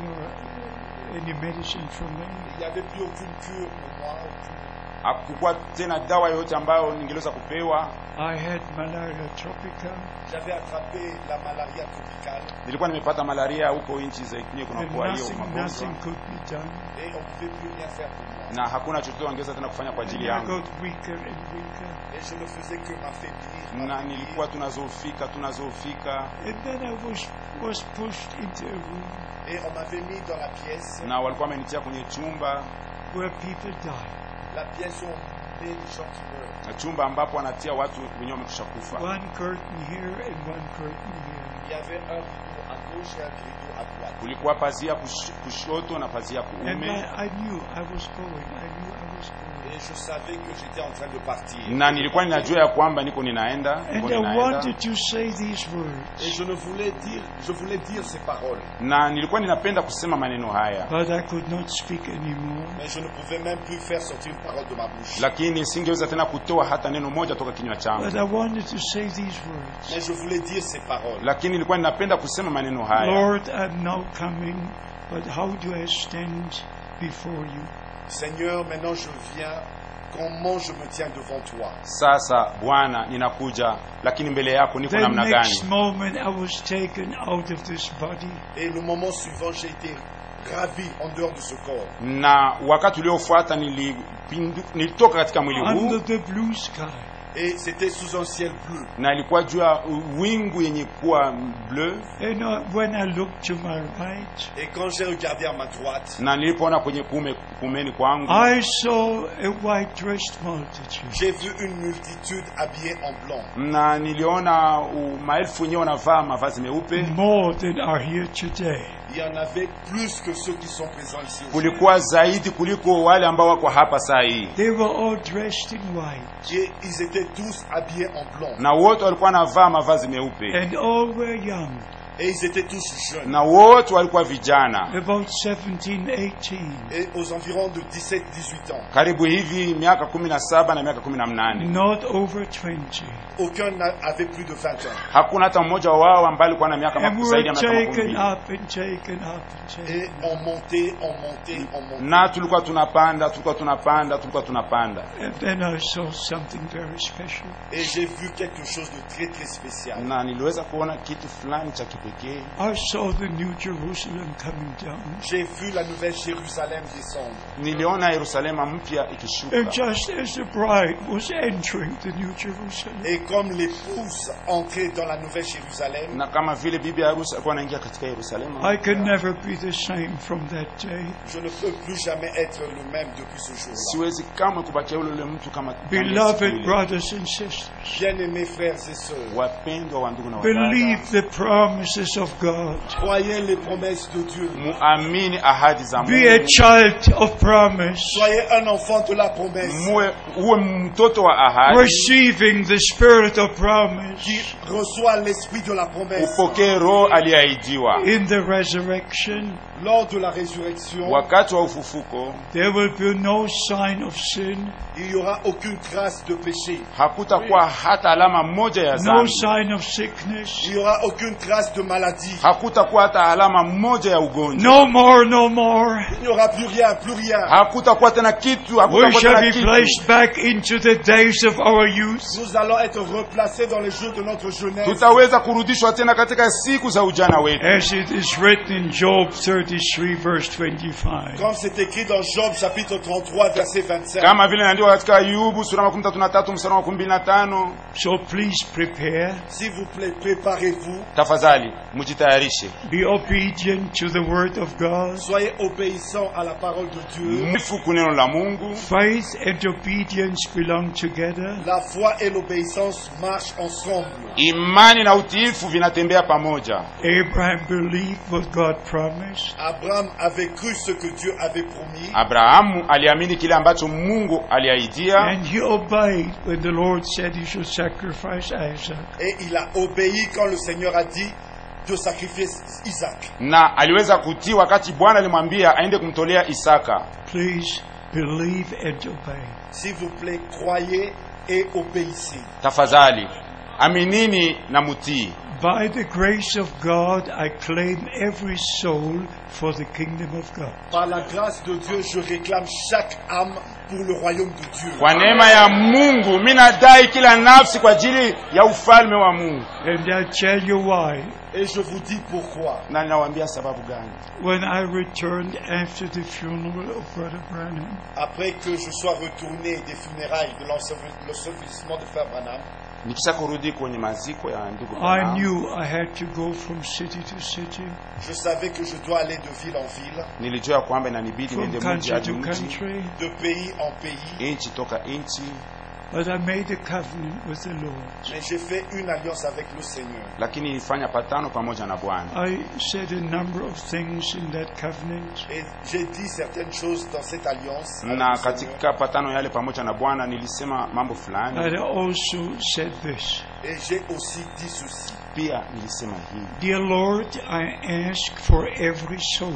or any medicine for me, il n'y avait plus aucune cure pour moi. aucune- hakukuwa tena dawa yoyote ambayo ningeliweza kupewa I had malaria tropica, J'avais attrapé la malaria tropicale nilikuwa nimepata malaria huko nchi zenye and kunakuwa hiyo nothing, magonjwa nothing could be done. et on ne pouvait plus rien faire pour moi. na hakuna chochote wangeweza tena kufanya kwa And ajili I yangu got weaker and weaker. Et je ne faisais que m'affaiblir. na m'affaiblir. nilikuwa tunazofika tunazofika And then I was, was pushed into a room Et on m'avait mis dans la pièce, na walikuwa wamenitia kwenye chumba where people died. la pièce où on met les gens qui meurent. na chumba ambapo wanatia watu wenyewe wamekwisha kufa One curtain here and one curtain here. Il y avait un rideau à gauche et un rideau à droite. kulikuwa pazia kush, kushoto na pazia And kuume I, I knew I was going. I knew I was going. Et je savais que j'étais en train de partir. na nilikuwa ninajua ya kwamba niko ninaenda niko And I ninaenda wanted to say these Et words, je ne voulais dire, je voulais dire ces paroles. na nilikuwa ninapenda kusema maneno haya but I could not speak anymore. Mais je ne pouvais même plus faire sortir une parole de ma bouche. lakini singeweza tena kutoa hata neno moja toka kinywa changu But I wanted to say these words. Mais je voulais dire ces paroles. lakini nilikuwa ninapenda kusema maneno haya Lord, I'm now coming, but how do I stand before you? Seigneur, maintenant je viens. Comment je me tiens devant toi sasa bwana ninakuja lakini mbele yako niko The namna next gani moment I was taken out of this body. Et le moment suivant, j'ai été ravi en dehors de ce corps. na wakati uliofuata nilipindu- nilitoka katika mwili huu under the blue sky. Et c'était sous un ciel bleu. na ilikuwa juu ya wingu yenye kuwa bleu And uh, when I looked to my right, Et quand j'ai regardé à ma droite, na nilipoona kwenye kume, kumeni kwangu I saw a white dressed multitude. j'ai vu une multitude habillée en blanc. na niliona uh, maelfu wenyewe wanavaa mavazi meupe More than are here today. Il y en avait plus que ceux qui sont présents ici aujourd'hui. kulikuwa zaidi kuliko wale ambao wako hapa saa hii They were all dressed in white. Et ils étaient tous habillés en blanc. na wote walikuwa wanavaa mavazi meupe And all were young, Et ils étaient tous jeunes. na wote walikuwa vijana about 17, 18. Et aux environs de 17-18 ans. karibu hivi miaka kumi na saba na miaka kumi na mnane Not over 20. Aucun n'avait plus de 20 ans. hakuna hata mmoja wao ambaye alikuwa na miaka And maku- we zaidi were ya miaka makumi taken mbili up and taken up and taken Et on montait, on montait, on montait. na tulikuwa tunapanda tulikuwa tunapanda tulikuwa tunapanda And then I saw something very special. Et j'ai vu quelque chose de très très spécial. na niliweza kuona kitu fulani cha kipekee I saw the New Jerusalem coming down. J'ai vu la nouvelle Jérusalem descendre. niliona yerusalema mpya ikishuka And just as the bride was entering the New Jerusalem, Et comme l'épouse entrait dans la nouvelle Jérusalem, na kama vile bibi harusi alikuwa anaingia katika yerusalema I can never be the same from that day. je ne peux plus jamais être le même depuis ce jour-là. siwezi kamwe kubakia ule ule mtu kama kama siku Beloved ile. brothers and sisters, Bien-aimés frères et sœurs, wapendwa wa ndugu na believe wadada the promises of God. croyez les promesses de Dieu. muamini ahadi za Be a mungu child of promise, Soyez un enfant de la promesse muwe uwe mtoto wa ahadi receiving the spirit of promise qui reçoit l'esprit de la promesse. upokee roho aliyeahidiwa in the resurrection. Lors de la résurrection, wakati wa ufufuko There will be no sign of sin, il n'y aura aucune trace de péché. hakutakuwa hata alama moja ya no dhambi sign of sickness, Il n'y aura aucune trace de maladie. hakutakuwa hata alama moja ya ugonjwa no more, no more. Il n'y aura plus rien, plus rien. hakutakuwa tena kitu We hakutakuwa shall tena be kitu placed back into the days of our youth. Nous allons être replacés dans les jours de notre jeunesse. tutaweza kurudishwa tena katika siku za ujana wetu As it is written in Job 33, verse 25. Comme c'est écrit dans Job chapitre 33 verset 25. kama vile inaandikwa katika ayubu sura makumi tatu na tatu mstari wa makumi mbili na tano So please prepare, S'il vous plaît, préparez-vous. tafadhali mujitayarishe be obedient to the word of God. Soyez obéissants à la parole de Dieu. mwifu kuneno la mungu Faith and obedience belong together. La foi et l'obéissance marchent ensemble. imani na utiifu vinatembea pamoja Abraham believed what God promised. Abraham avait cru ce que Dieu avait promis abrahamu aliamini kile ambacho mungu aliahidia And he obeyed when the Lord said he should sacrifice Isaac. et il a obéi quand le Seigneur a dit de sacrifier Isaac. na aliweza kutii wakati bwana alimwambia aende kumtolea isaka Please believe and obey. S'il vous plaît, croyez et obéissez. tafadhali aminini na mutii By the grace of God, I claim every soul for the kingdom of God. Par la grâce de Dieu, je réclame chaque âme pour le royaume de Dieu. kwa neema ya mungu mi nadai kila nafsi kwa ajili ya ufalme wa mungu And I tell you why. Et je vous dis pourquoi. na ninawaambia sababu gani When I returned after the funeral of Brother Branham, Après que je sois retourné des funérailles de l'ensevelissement de Frère Branham, nikisha kurudi kwenye maziko ya ndugu I Branham, knew I had to go from city to city, je savais que je dois aller de ville en ville, nilijua kwamba inanibidi from niende mji country hadi to mji country, de pays en pays. nchi toka nchi but I made a covenant with the Lord. Mais j'ai fait une alliance avec le Seigneur. lakini nilifanya patano pamoja na bwana I said a number of things in that covenant. Et j'ai dit certaines choses dans cette alliance. avec na le Seigneur. katika patano yale pamoja na bwana nilisema mambo But fulani I also said this Et j'ai aussi dit ceci. pia nilisema hivi Dear Lord, I ask for every soul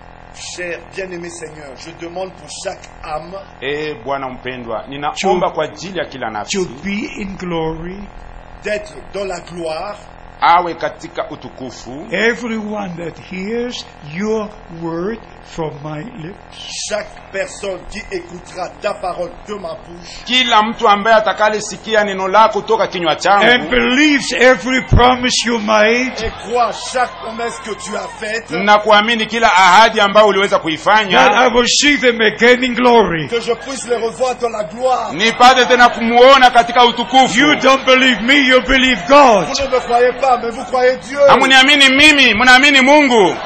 Cher bien-aimé Seigneur, je demande pour chaque âme e bwana mpendwa ninaomba Chu- kwa ajili ya kila to nafsi be in glory, d'être dans la gloire, awe katika utukufu everyone that hears your word from my lips. chaque personne qui écoutera ta parole de ma bouche kila mtu ambaye atakalesikia neno lako toka kinywa and changu believes every promise you made, et croit chaque promesse que tu as faite, na kuamini kila ahadi ambayo uliweza that kuifanya I will see them again in glory. que je puisse les revoir dans la gloire. nipate tena kumuona katika utukufu You don't believe me, you believe God. Vous ne me croyez pas, mais vous croyez Dieu. hamuniamini mimi mnaamini mungu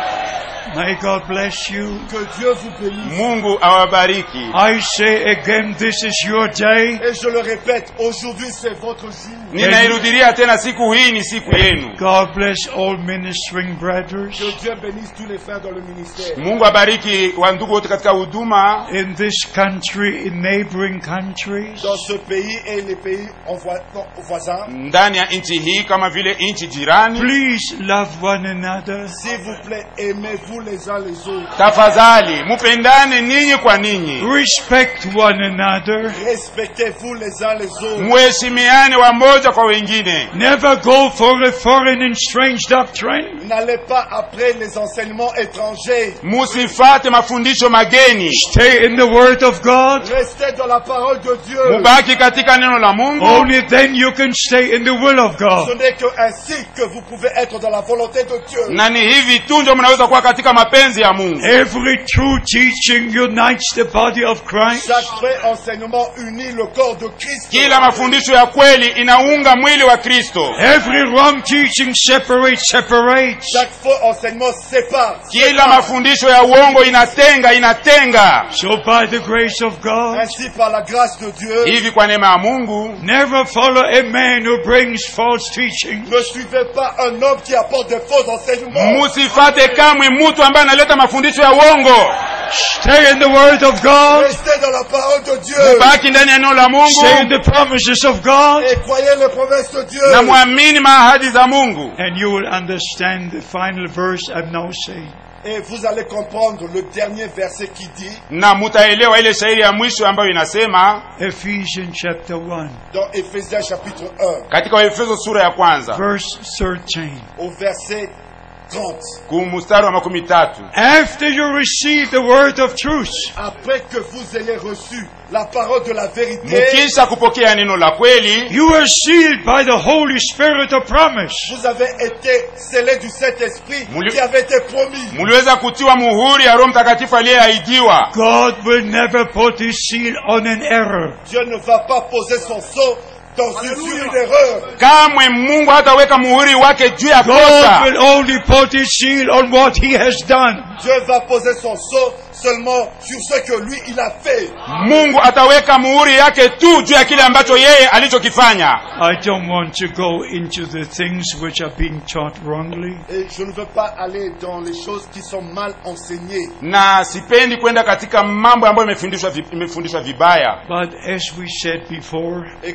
May God bless you. Que Dieu vous bénisse. mungu awabariki I say again, this is your day. Et je le répète, aujourd'hui c'est votre jour. ninairudilia tena siku hii ni siku yenu God bless all ministering brothers Que Dieu bénisse tous les frères dans le ministère. mungu abariki wandugu wote katika huduma in this country, in neighboring countries. Dans ce pays et les pays en voi- non, voisins. ndani ya nchi hii kama vile nchi jirani Please love one another. S'il vous plaît, aimez-vous les uns les autres. tafadhali mupendane ninyi kwa ninyi Respect one another. Respectez-vous les uns les autres. muheshimiane wamoja kwa wengine Never go for a foreign and strange doctrine. N'allez pas après les enseignements étrangers. musifate mafundisho mageni Stay in the Word of God. Restez dans la parole de Dieu. mubaki katika neno la mungu Only then you can stay in the will of Ce God. n'est que ainsi que vous pouvez être dans la volonté de Dieu. na ni hivi tu ndio mnaweza kuwa katika mapenzi ya mungu Every true teaching unites the body of Christ. Chaque vrai enseignement unit le corps de Christ. kila mafundisho ya kweli inaunga mwili wa kristo Every wrong teaching separates, separates. Chaque faux enseignement sépare. kila mafundisho ya uongo inatenga inatenga So by the grace of God, Ainsi, par la grâce de Dieu, hivi kwa neema ya mungu never follow a man who brings false teaching. ne suivez pas un homme qui apporte des faux enseignements. musifate kamwe mtu ambaye analeta mafundisho ya uongo Stay in the Word of God. Restez dans la parole de Dieu. baki ndani ya neno la Stay in mungu the promises of God. Et croyez les promesses de Dieu. na mwamini maahadi za mungu And you will understand the final verse I'm now saying. Et vous allez comprendre le dernier verset qui dit, na mutaelewa ile shairi ya mwisho ambayo inasema Ephesians chapter 1, dans Éphésiens chapitre 1, katika waefeso sura ya kwanza verse 13. au verset 30. kumustari wa makumi tatu After you receive the word of truth, Après que vous ayez reçu la parole de la vérité, mukisha kupokea neno la kweli you are sealed by the Holy Spirit of promise. vous avez été scellés du Saint-Esprit Mouli- qui avait été promis. muliweza kutiwa muhuri ya roho mtakatifu aliyeahidiwa God will never put his seal on an error. Dieu ne va pas poser son sceau dans une, sur une erreur. kamwe mungu hataweka muhuri wake juu ya God kosa will only put his seal on what he has done. Dieu va poser son sceau seulement sur ce que lui il a fait. mungu ataweka muhuri yake tu juu ya kile ambacho yeye alichokifanya I don't want to go into the things which are being taught wrongly. Et je ne veux pas aller dans les choses qui sont mal enseignées. na sipendi kwenda katika mambo ambayo imefundishwa vi- imefundishwa vibaya But as we said before, Et comme nous l'avons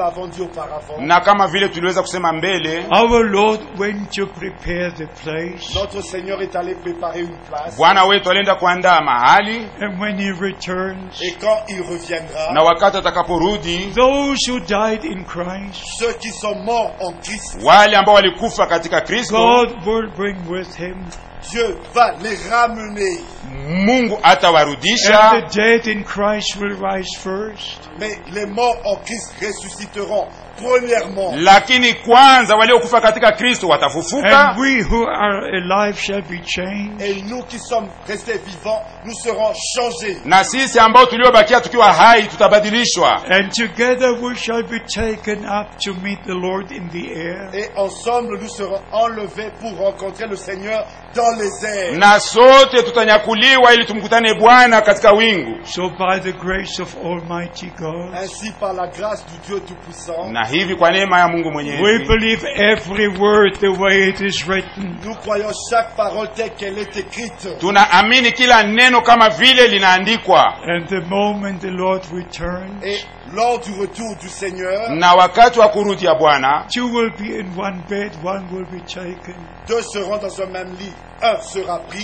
avons dit auparavant, na kama vile tuliweza kusema mbele our Lord went to prepare the place. notre Seigneur est allé préparer une place. bwana wetu alienda kuandaa mahali And when he returns, Et quand il reviendra, na wakati atakaporudi those who died in Christ, ceux qui sont morts en Christ, wale ambao walikufa katika kristo God will bring with him. Dieu va les ramener. mungu And atawarudisha the dead in Christ will rise first. Mais les morts en Christ ressusciteront premièrement. lakini kwanza waliokufa katika kristo watafufuka And we who are alive shall be changed. Et nous qui sommes restés vivants, nous serons changés. na sisi ambao tuliobakia tukiwa hai tutabadilishwa And together we shall be taken up to meet the Lord in the air. Et ensemble, nous serons enlevés pour rencontrer le Seigneur dans les airs. na sote tutanyakuliwa ili tumkutane bwana katika wingu So by the grace of Almighty God, Ainsi, par la grâce du Dieu Tout-Puissant, na hivi kwa neema ya mungu we mwenyezi believe every word the way it is written. nous croyons chaque parole telle qu'elle est écrite. tunaamini kila neno kama vile linaandikwa And the moment the Lord returns, Et lors du retour du Seigneur, na wakati wa kurudi ya bwana two will be in one bed, one will be taken. deux seront dans un même lit. Un sera pris,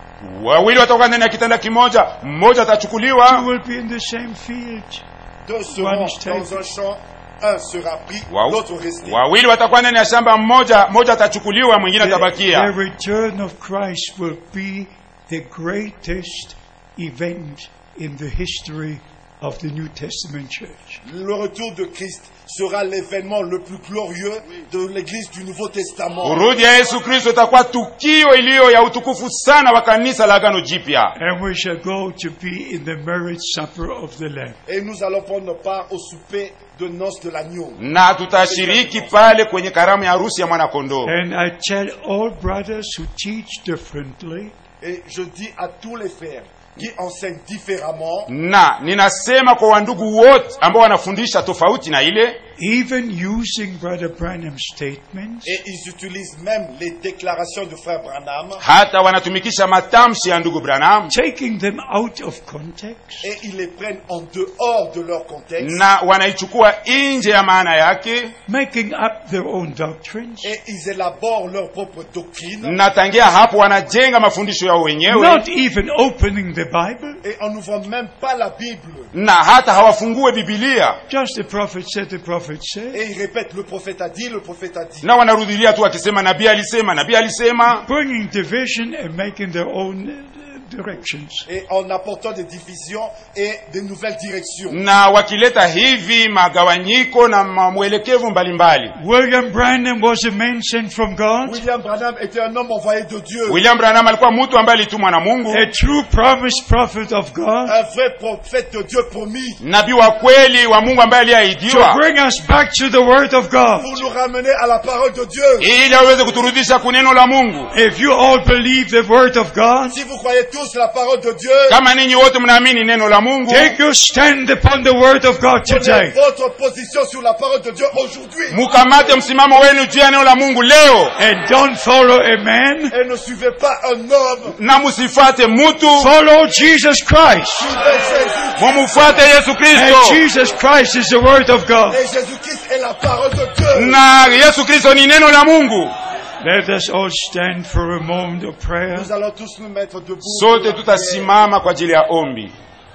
wawili watakuwa ndani ya kitanda kimoja mmoja Two atachukuliwa will be in the same field. deux seront One is taken. dans un champ. Un sera pris, Wa- l'autre resté. wawili watakuwa ndani ya shamba mmoja mmoja atachukuliwa mwingine The, the atabakia return of Christ will be the greatest event in the history of the New Testament church. Le retour de Christ sera l'événement le plus glorieux de l'Église du Nouveau Testament. kurudi ya yesu kristo itakuwa tukio iliyo ya utukufu sana wa kanisa la agano jipya And we shall go to be in the marriage supper of the Lamb. Et nous allons prendre part au souper de noces de l'agneau. na tutashiriki pale kwenye karamu ya harusi ya mwanakondoo And I tell all brothers who teach differently, Et je dis à tous les frères qui enseignent différemment, na ninasema kwa wandugu wote ambao wanafundisha tofauti na ile even using Brother Branham's statements, et ils utilisent même les déclarations de frère Branham, hata wanatumikisha matamshi ya ndugu branham taking them out of context, et ils les prennent en dehors de leur contexte, na wanaichukua nje ya maana yake making up their own doctrines, et ils élaborent leur propre doctrine, na tangia hapo wanajenga mafundisho yao wenyewe not even opening the Bible. et en n'ouvrant même pas la Bible. na hata hawafungue bibilia Just the prophet said, the prophet said. Et ils répètent, le prophète a dit, le prophète a dit. na wanarudilia tu wakisema nabii alisema nabii alisema Bringing division and making their own uh, directions. Et en apportant des divisions et des nouvelles directions. na wakileta hivi magawanyiko na ma- mwelekevu mbalimbali William Branham was a man sent from God, William Branham était un homme envoyé de Dieu. william branham alikuwa mtu ambaye alitumwa na mungu a true promised prophet of God, Un vrai prophète de Dieu promis. nabii wa kweli wa mungu ambaye to aliyeahidiwa bring us back to the Word of God. Pour nous ramener à la parole de Dieu. ili aweze kuturudisha kuneno la mungu If you all believe the Word of God, Si vous croyez tous la parole de Dieu, kama ninyi wote mnaamini neno la mungu take your stand upon the Word of God prenez today. votre position sur la parole de Dieu aujourd'hui. mukamate msimamo wenu juu ya neno la mungu leo And don't follow a man, Et ne suivez pas un homme. na musifate mutu follow Jesus Christ. Suivez Jésus. mumufuate yesu And kristo Jesus Christ is the Word of God. Et Jésus-Christ est la parole de Dieu. na yesu kristo ni neno la mungu Let us all stand for a moment of prayer. Nous allons tous nous mettre debout. sote tutasimama kwa ajili ya ombi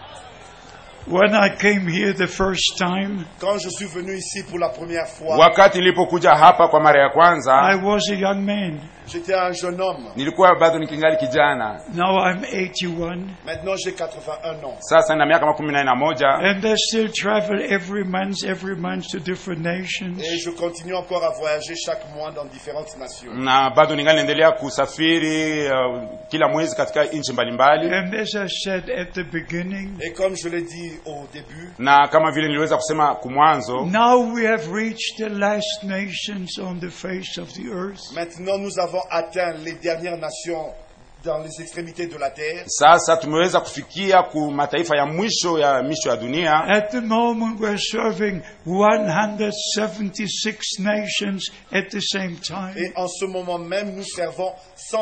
When I came here the first time, Quand je suis venu ici pour la première fois, wakati nilipokuja hapa kwa mara ya I kwanza was a young man. j'étais un jeune homme. nilikuwa bado nikingali kijana Now I'm 81. Maintenant, j'ai 81 ans. sasa na miaka makumi nane na moja And I still travel every month, every month to different nations. Et je continue encore à voyager chaque mois dans différentes nations. na bado ningali naendelea kusafiri uh, kila mwezi katika nchi mbalimbali And as I said at the beginning, Et comme je l'ai dit au début, na kama vile niliweza kusema kumwanzo now we have reached the last nations on the face of the earth. maintenant nous avons atteint les dernières nations dans les extrémités de la terre. sasa tumeweza kufikia ku mataifa ya mwisho ya misho ya dunia At the moment, we're serving 176 nations at the same time. Et en ce moment même, nous servons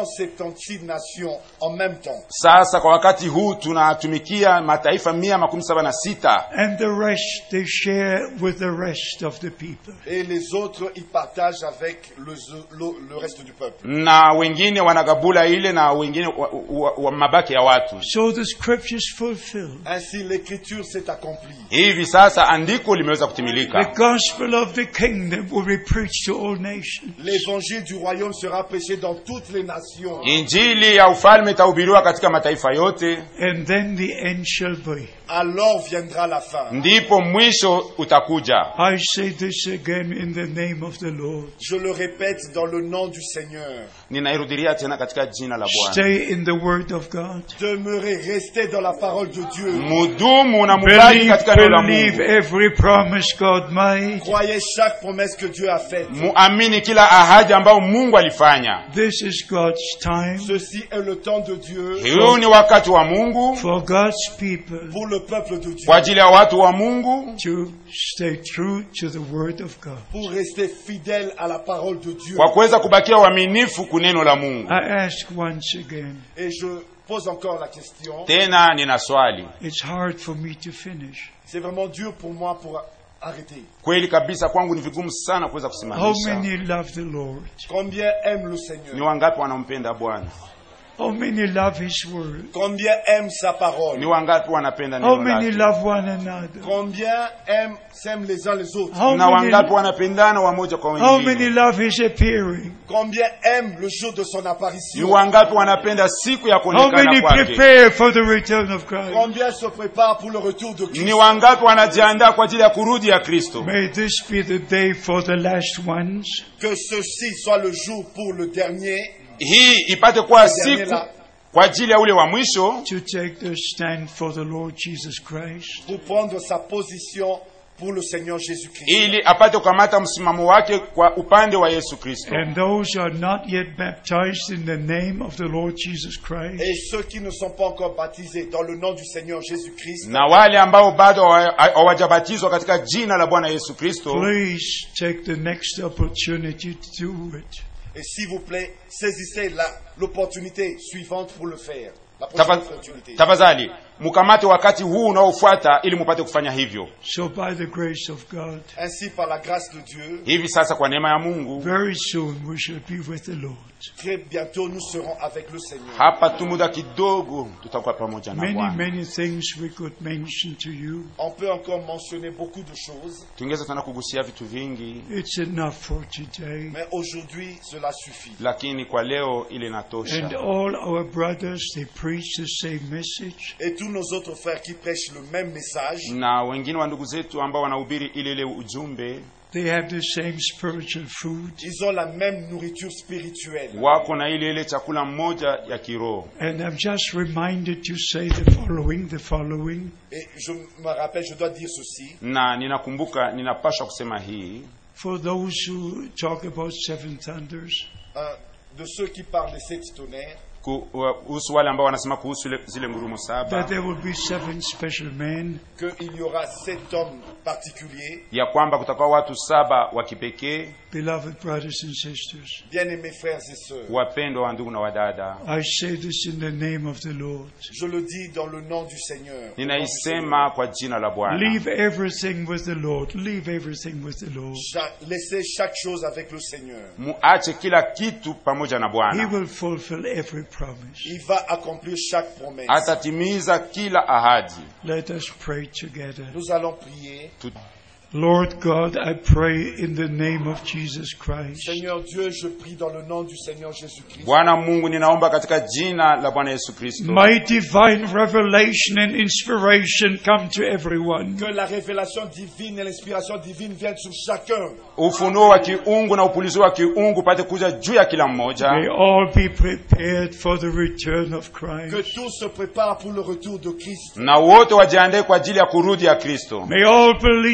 176 nations en même temps. sasa kwa wakati huu tunatumikia mataifa mia makumi saba na sita And the rest they share with the rest of the people. Et les autres, ils partagent avec le, le- le reste du peuple. na wengine wanagabula ile na wengine wa, wa, wa mabaki ya watu So the scriptures fulfilled. Ainsi, l'écriture s'est accomplie. hivi sasa andiko limeweza The kutimilika gospel of the kingdom will be preached to all nations. L'évangile du royaume sera prêché dans toutes les nations. injili ya ufalme itahubiriwa katika mataifa yote And then the end shall be. Alors viendra la fin. ndipo mwisho utakuja I say this again in the name of the Lord. Je le répète dans le nom du Seigneur. ninairudilia tena katika jina la bwana Stay in the word of God. Demeurez, restez dans la parole de Dieu. mudumu na mubaki Believe, katika neno la believe mungu every promise God made. Croyez chaque promesse que Dieu a faite. muamini kila ahadi ambayo mungu alifanya This is God's time Ceci est le temps de Dieu huu ni wakati wa mungu for God's people pour le peuple de Dieu. kwa ajili ya watu wa mungu to stay true to the word of God. Pour rester fidèle à la parole de Dieu. kwa kuweza kubakia uaminifu kuneno la mungu I ask once again, Et je pose encore la question. tena nina swali it's hard for me to finish. C'est vraiment dur pour moi pour arrêter. kweli kabisa kwangu ni vigumu sana kuweza How kusimamisha many love the Lord? Combien aiment le ni Seigneur wangapi wanampenda bwana How many love His word? Combien aiment sa ni parole wangapi wanapenda How neno many lake love one another? Combien aiment, s'aiment les uns les autres How na many, wangapi wanapendana wamoja kwa how many wengine love His appearing? Combien aiment le jour de son ni apparition wangapi wanapenda siku ya How kuonekana many kwake prepare for the return of Christ? Combien se préparent pour le retour de Christ ni wangapi wanajiandaa kwa ajili ya kurudi ya kristo May this be the day for the last ones Que ceci soit le jour pour le dernier, hii ipate kuwa dernier siku là, kwa ajili ya ule wa mwisho to take their stand for the Lord Jesus Christ. pour prendre sa position pour le Seigneur Jésus-Christ. ili apate kukamata msimamo wake kwa upande wa yesu kristo And those who are not yet baptized in the name of the Lord Jesus Christ, Et ceux qui ne sont pas encore baptisés dans le nom du Seigneur Jésus-Christ, na wale ambao bado hawa- hawajabatizwa katika jina la bwana yesu kristo please take the next opportunity to do it. et s'il vous plaît, saisissez la- l'opportunité suivante pour le faire. La Tafa- prochaine opportunité. tafadhali mkamate wakati huu unaofuata ili mupate kufanya hivyo So, by the grace of God, Ainsi, par la grâce de Dieu, hivi sasa kwa neema ya mungu very soon we shall be with the Lord. très bientôt nous serons avec le Seigneur. hapa tu muda kidogo tutakuwa pamoja na Many, bwana many things we could mention to you. On peut encore mentionner beaucoup de choses, tungeweza tena kugusia vitu vingi It's enough for today. mais aujourd'hui, cela suffit. lakini kwa leo ile And inatosha all our brothers, they preach the same message. Et tous nos autres frères qui prêchent le même message, na wengine wa ndugu zetu ambao wanahubiri ile ile ujumbe They have the same spiritual food. ils ont la même nourriture spirituelle. wako na ile ile chakula mmoja ya kiroho And I'm just reminded to say the following, the following. Et je me rappelle, je dois dire ceci. na ninakumbuka ninapaswa kusema hii For those who talk about seven thunders, Un de ceux qui parlent des sept tonnerres, ku- wa- kuhusu wale ambao wanasema kuhusu ile- zile ngurumo that saba there will be seven special men, qu'il y aura sept hommes particuliers. ya kwamba kutakuwa watu saba wa kipekee beloved brothers and sisters. Bien-aimés frères et sœurs, wapendwa wa ndugu na wadada I say this in the name of the Lord. je le dis dans le nom du Seigneur. au nom du Seigneur. ninaisema kwa jina la bwana Leave everything with the Lord. Leave everything with the Lord. Cha- laissez chaque chose avec le Seigneur. muache kila kitu pamoja na He bwana will fulfill every promise. Il va accomplir chaque promesse. atatimiza kila ahadi Let us pray together. Nous allons prier. Tu- Lord God, I pray in the name of Jesus Christ. Seigneur Dieu, je prie dans le nom du Seigneur Jésus-Christ. bwana mungu ninaomba katika jina la bwana yesu kristo May divine revelation and inspiration come to everyone. Que la révélation divine et l'inspiration divine viennent sur chacun. ufunuo wa kiungu na upulizo wa kiungu pate kuja juu ya kila May mmoja all be prepared for the return of Que Christ. tous se préparent pour le retour de Christ. na wote wajiandae kwa ajili ya kurudi ya kristo May all believe everything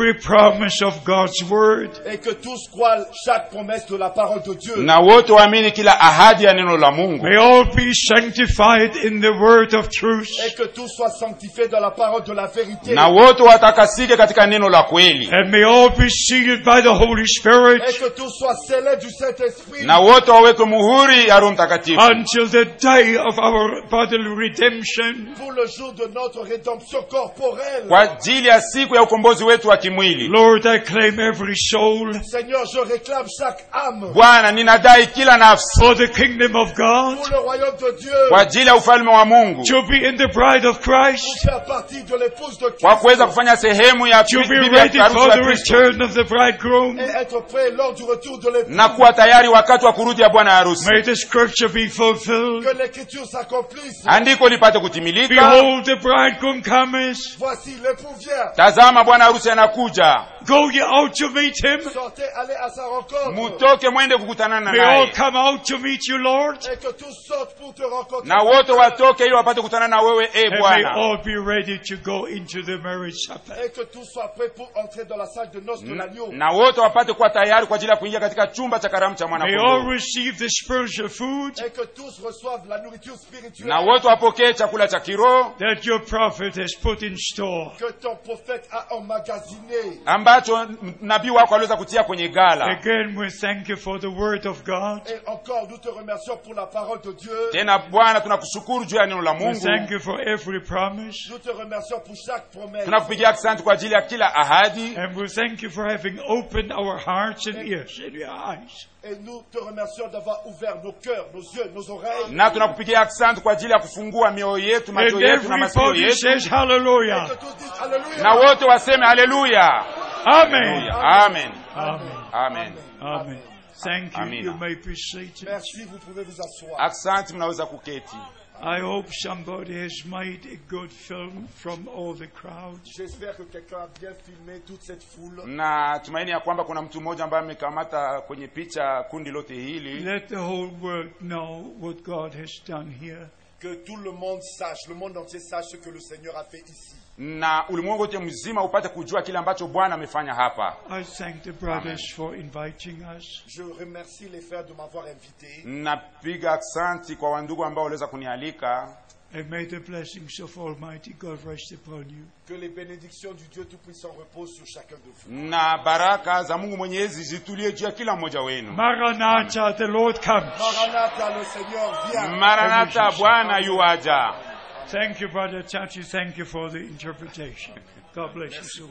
every promise of God's word. et que tous croient chaque promesse de la parole de Dieu. na wote waamini kila ahadi ya neno la mungu May all be sanctified in the word of truth. Et que tous soient sanctifiés dans la parole de la vérité. na wote watakasike katika neno la kweli And may all be sealed by the Holy Spirit Et que tous soient scellés du Saint-Esprit. na wote wawekwe muhuri ya roho mtakatifu until the day of our bodily redemption. Pour le jour de notre rédemption corporelle. kwa ajili ya siku ya ukombozi wetu wa kimwili Lord, I claim every soul Seigneur, je réclame chaque âme bwana ninadai kila nafsi for the kingdom of God pour le royaume de Dieu. kwa ajili ya ufalme wa mungu to be in the bride of Christ, Pour faire partie de l'épouse de kwa Christ. kuweza kufanya sehemu ya to be bibi ya ready harusi for wa the kristo return of the bridegroom. Et être prêt lors du retour de l'épouse. na kuwa tayari wakati wa kurudi ya bwana harusi May the scripture be fulfilled. Que l'écriture s'accomplisse. andiko lipate kutimilika Behold, the bridegroom cometh. Voici l'époux vient. tazama bwana harusi anakuja Go ye out to meet him. Sortez, allez à sa rencontre. mutoke mwende kukutanana May all naye come out to meet you, Lord. Et que tous sortent pour te rencontrer. na wote watoke ili wapate kukutana na wewe e And may bwana all be ready to go into the marriage supper. Et que tous soient prêts pour entrer dans la salle de noces de l'agneau. na wote wapate kuwa tayari kwa ajili ya kuingia katika chumba cha karamu cha May all mwanakondoo receive the spiritual food Et que tous reçoivent la nourriture spirituelle. na wote wapokee chakula cha kiroho that your prophet has put in store. Que ton prophète a emmagasiné. ambacho m- nabii wako aliweza kutia kwenye gala Again, we thank you for the word of God. Et encore, nous te remercions pour la parole de Dieu. tena bwana tunakushukuru juu ya neno la We mungu thank you for every promise. Nous te remercions pour chaque promesse. tunakupigia asante kwa ajili ya kila ahadi And we thank you for having opened our hearts and ears and your eyes. Et nous te remercions d'avoir ouvert nos cœurs, nos yeux, nos oreilles. na tunakupigia asante kwa ajili ya kufungua mioyo yetu macho And yetu na masikio everybody yetu says Que hallelujah. tous disent Alléluia. na wote waseme haleluya Amen. amen Amen. amen Amen. Thank you. Amina. You may be seated. Merci, vous pouvez vous asseoir. asante mnaweza kuketi I hope somebody has made a good film from all the crowd. J'espère que quelqu'un a bien filmé toute cette foule. na tumaini ya kwamba kuna mtu mmoja ambaye amekamata kwenye picha kundi lote hili Let the whole world know what God has done here. Que tout le monde sache, le monde entier sache ce que le Seigneur a fait ici. na ulimwengu wote mzima upate kujua kile ambacho bwana amefanya hapa I thank the brothers for inviting us. Je remercie les frères de m'avoir invité. napiga aksanti kwa wandugu ambao waliweza kunialika And may the blessings of Almighty God rest upon you. Que les bénédictions du Dieu Tout-Puissant reposent sur chacun de vous. na baraka za mungu mwenyezi zitulie juu ya kila mmoja wenu Maranatha, the Lord comes. Maranatha, le Seigneur vient. maranata bwana yuaja Thank you, Brother Chachi. Thank you for the interpretation. God bless you so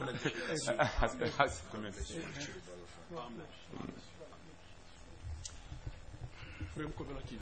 much.